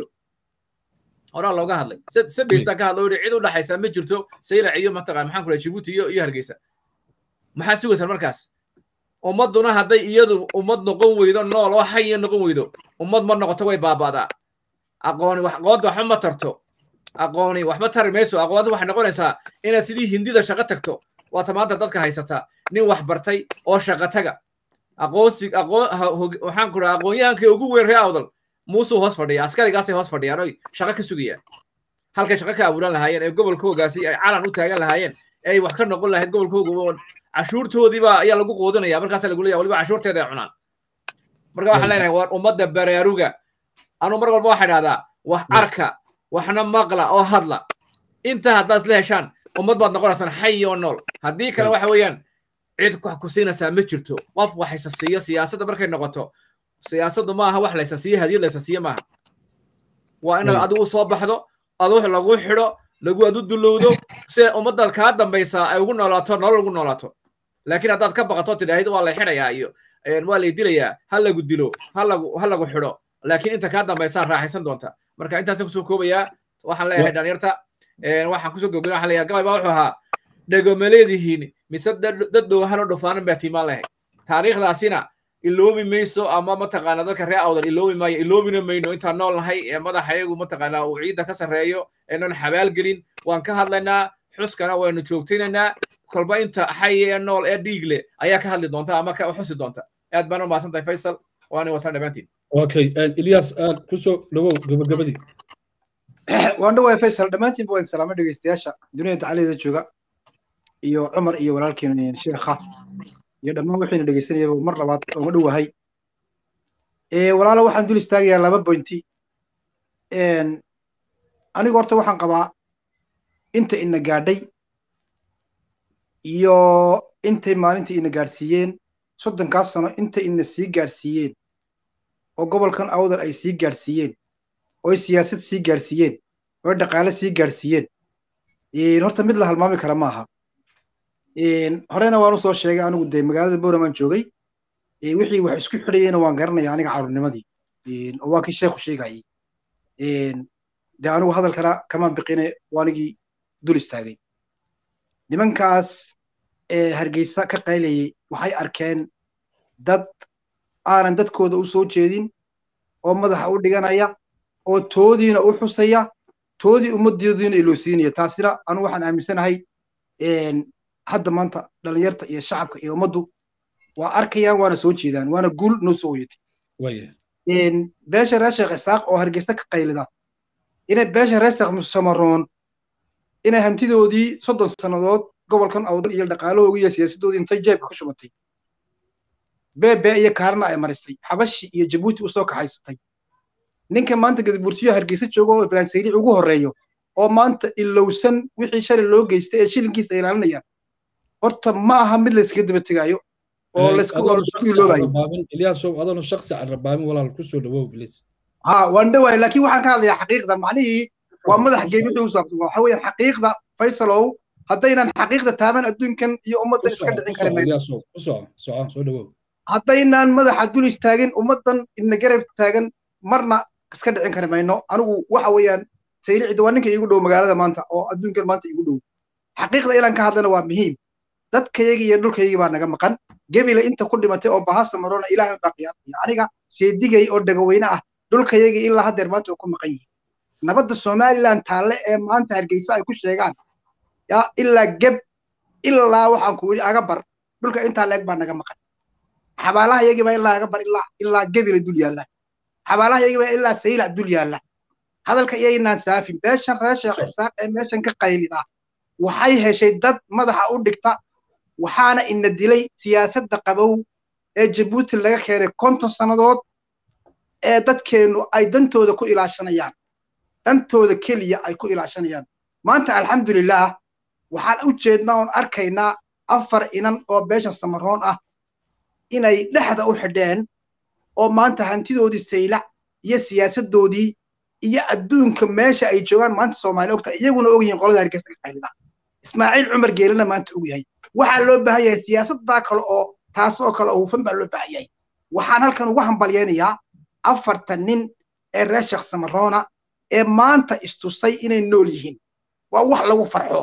[SPEAKER 4] horaa looga hadlay sadheysta ka hadlo cid u dhaxaysa ma jirto sayrac iyo mataqaan maxaan ku dhahay jibuuti iyo iyo hargeysa maxaad sugaysaan markaas ummadduna hadday iyadu ummad noqon weydo nool oo xaya noqon weydo ummad ma noqoto way baaba'daa aqooni wax aqoonta waxba ma tarto aqooni waxba tari mayso aqoonta waxay noqonaysaa inaad sidii hindida shaqo tagto waata maanta dadka haysataa nin wax bartay oo shaqo taga aqoonsi aqoon waxaan ku dhaha aqoonyahankii ugu weyn ree awdal muusuu hoos fadhiya askarigaasay hoos fadhiyaan oy shaqo ka sugayaan halkay shaqo ka abuuran lahaayeen ee gobolkoogaasi ay calan u taagan lahaayeen ee ay wax ka noqon lahayd gobolkooga cashuurtoodiiba ayaa lagu quudinaya markaasa lagu leeyahay waliba cashuurteeda ay cunaan marka waxaan leenahay waa ummadda baraaruga anu mar walba waxaa idhahdaa wax arka waxna maqla oo hadla inta haddaad isla heshaan ummad baad noqonaysaan xay oo nool haddii kale waxa weeyaan cid wax ku siinaysaa ma jirto qof wax isa siiyo siyaasadda markay noqoto siyaasaddu ma aha wax la isa siiyo hadiyad la isa siiyo maaha waa inaad adigu soo baxdo adu lagu xidho lagu adu dulowdo si ummaddaad kaa dambaysaa ay ugu noolaato nolol ugu noolaato laakiin haddaad ka baqato tidhaahid waa lay xidhayaa iyo waa lay dilayaa ha lagu dilo ha lagu ha lagu xidho laakiin inta kaa dambaysaa raaxaysan doonta marka intaasaan kusoo koobayaa waxaan leeyahay dhalinyarta waxaan kusoo gobgina waxaan leeyahay gabay baa wuxuu ahaa dhego ma leedihiin mise dad dhowhan oo dhufaanan baa tiimaan lahayd taariikhdaasina iloobi mayso ama mataqaana dadka reer awdal iloobi maayo iloobina mayno intaan nool nahay ee madaxa iyagu mataqaana uu ciidda ka sarreeyo eenan xabaal gelin waan ka hadlaynaa xuskana waynu joogtaynaynaa kolba inta xay ee nool ee dhiig leh ayaa ka hadli doonta ama ka xusi doonta aad baan u mahadsan tahay faysal waana wasan dhammaantiin
[SPEAKER 1] okay ilyas aad kusoo dhawow gabagabadii
[SPEAKER 5] waan dhawaaya faysal dhammaantiinba waan salaamo dhegeystayaasha dunida tacalideeda jooga iyo cumar iyo walaalkiina sheekha iyo dhammaan wixiina dhegeysanayaba mar labaad ooma dhowahay walaalo waxaan dul istaagayaa laba bointi anigu horta waxaan qabaa inta ina gaadhay iyo intay maalintii ina gaadhsiiyeen soddonkaas sano inta ina sii gaadhsiiyeen oo gobolkan awdal ay sii gaadhsiiyeen ooy siyaasad sii gaadhsiiyeen ooy dhaqaale sii gaadhsiiyeen horta mid la halmaami kara maaha horena waan usoo sheegay anigu dee magaalada boramaan joogay wixii wax isku xidhayeyna waan garanaya aniga carruurnimadii oo waa kii sheekhu sheegayay dee anigu hadalkana kamaan biqine waanigii dul istaagay nimankaas hargeysa ka qaylayay waxay arkeen dad aanan dadkooda u soo jeedin oo madaxa u dhiganaya oo toodiina u xusaya toodii ummaddoodiina iloosiinaya taasina anu waxaan aaminsanahay hadda maanta dhalinyarta iyo shacabka iyo ummaddu waa arkayaan waana soo jeedaan waana guul noo soo oyatay beesha reer sheekh isaaq oo hargeysa ka qaylida inay beesha reer sheekh samaroon inay hantidoodii soddon sannadood gobolkan awdal iyo dhaqaalahoogii iyo siyaasaddoodii intay jeebka ka shubatay beebe iyo kaarna ay marisay xabashi iyo jabuuti usoo kaxaysatay ninka maanta gadabursiyo hargeysa jooga oo ibrahim sayric ugu horreeyo oo maanta ilowsan wixii shalay loo geystay ee shilinkiisa ay ilaalinayaan horta ma aha mid layskaga daba tegaayo oo laysku iloobayo
[SPEAKER 1] ilyasow adoona shaksi carrabaabin walaal kusoo dhawow bilis
[SPEAKER 5] ha waan dhawaay laakiin waxaan ka hadlayaa xaqiiqda macnihii waa madax geed wixii u saabsan waxa weeyaan xaqiiqda faysalow haddaynan xaqiiqda taaban adduunkan iyo ummaddan iska dhicin karin haddaynaan madaxa dul istaagin ummaddan ina garab taagan marna iska dhicin kari mayno anigu waxa weeyaan saylicida waa ninka iigu dhow magaalada maanta oo adduunkan maanta iigu dhow xaqiiqda inaan ka hadlana waa muhiim dadkayagi iyo dhulkayagi baa naga maqan gebila inta ku dhimatay oo bahasa marona ilaahay baa qiyaasaya aniga seedigay oo dhagaweyne ah dhulkayagi ilaa haddeer maanta oo ku maqan yihin nabadda somaliland taalle ee maanta hargeysa ay ku sheegaan yaa ilaa geb ilaa waxaan ku yidhi aga bar dhulka intaa leeg baa naga maqan xabaalaha yagii baa ilaa aga bar ilaa ilaa gebila dul yaalla xabaalaha yagii baa ilaa saylac dul yaalla hadalka iyaynaan saafin beeshan reer sheekh isaaq ee meeshan ka qaylida waxay heshay dad madaxa u dhigta waxaana ina dilay siyaasadda qabow ee jabuuti laga keenay konton sannadood ee dadkeennu ay dantooda ku ilaashanayaan dantooda keliya ay ku ilaashanayaan maanta alxamdulilah waxaan u jeednaa oon arkaynaa afar inan oo beesha samaroon ah inay dhexda u xidheen oo maanta hantidoodii saylac iyo siyaasaddoodii iyo adduunka meesha ay joogaan maanta soomaaliya ogta iyaguna og yihiin qolada hargeysa ka qaylida ismaaciil cumar geelina maanta og yahay waxaa loo baahan yahay siyaasaddaa kale oo taas oo kale oo hufan baa loo baahan yahay waxaan halkan ugu hambalyaynayaa afartan nin ee reer sheekh samaroona ee maanta istusay inay nool yihiin waa wax lagu farxo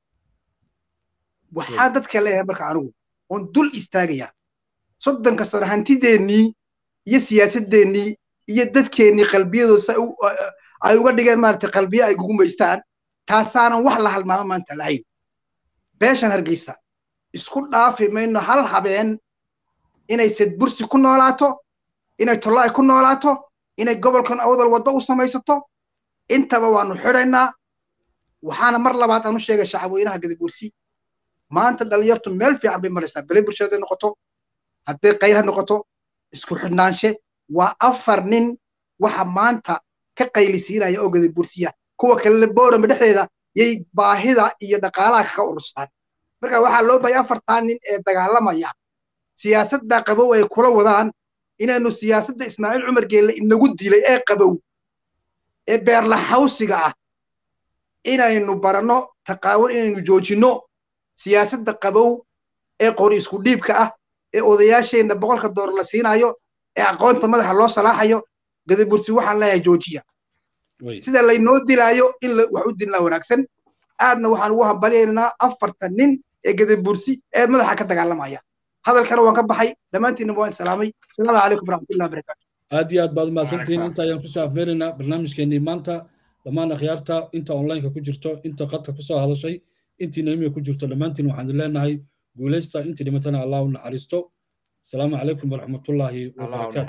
[SPEAKER 5] waxaan dadka leeyahay marka anigu oon dul istaagaya soddonka sano hantideennii iyo siyaasadeennii iyo dadkeennii qalbiyadoosa ay uga dhigeen maaragtay qalbiyo ay gugumaystaan taasaanan wax la halmaamo maanta lahayn beeshan hargeysa isku dhaafi mayno hal habeen inay sedbursi ku noolaato inay tollo ay ku noolaato inay gobolkan awdal waddo u samaysato intaba waanu xidhaynaa waxaana mar labaad aan u sheegay shacabweynaha gadabursi maanta dhalinyartu meel fiican bay maraysaa bele bulshada noqoto hadday qayl noqoto isku xidhnaanshe waa afar nin waxa maanta ka qaylisiinaya oo gadabursiya kuwa kalena boorama dhexdeeda yay baahida iyo dhaqaalaha kaga ururstaan marka waxaa loo bahay afartaa nin ee dagaalamaya siyaasadda qabow ay kula wadaan inaynu siyaasadda ismaaciil cumar geelle inagu dilay ee qabow ee beerlaxawsiga ah inaynu baranno taqaawun inaynu joojinno siyaasadda qabow ee qori isku dhiibka ah ee odayaasheenna boqolka doolar la siinaayo ee aqoonta madaxa loo salaaxayo gadabursi waxaan leeyahay joojiya sida laynoo dilaayo in wax u dilnaa wanaagsan aadna waxaan ugu hambalyaynaa afartan nin ee gadabursi ee madaxa ka dagaalamaya hadalkana waan ka baxay dhammaantiinna waan salaamay asalaamu calaykum waraxmatullahi wabarakaatu
[SPEAKER 1] aad iyo aad baad umahadsantihiin inta ayaan kusoo afmeeraynaa barnaamijkeenii maanta dhammaan akhyaarta inta onlineka ku jirto inta qadka kusoo hadashay intiina imiga ku jirto dhammaantiin waxaan leenahay guulaysta intii dhimatana allah u naxariisto asalaamu calaykum waraxmatullaahi wabarakaatu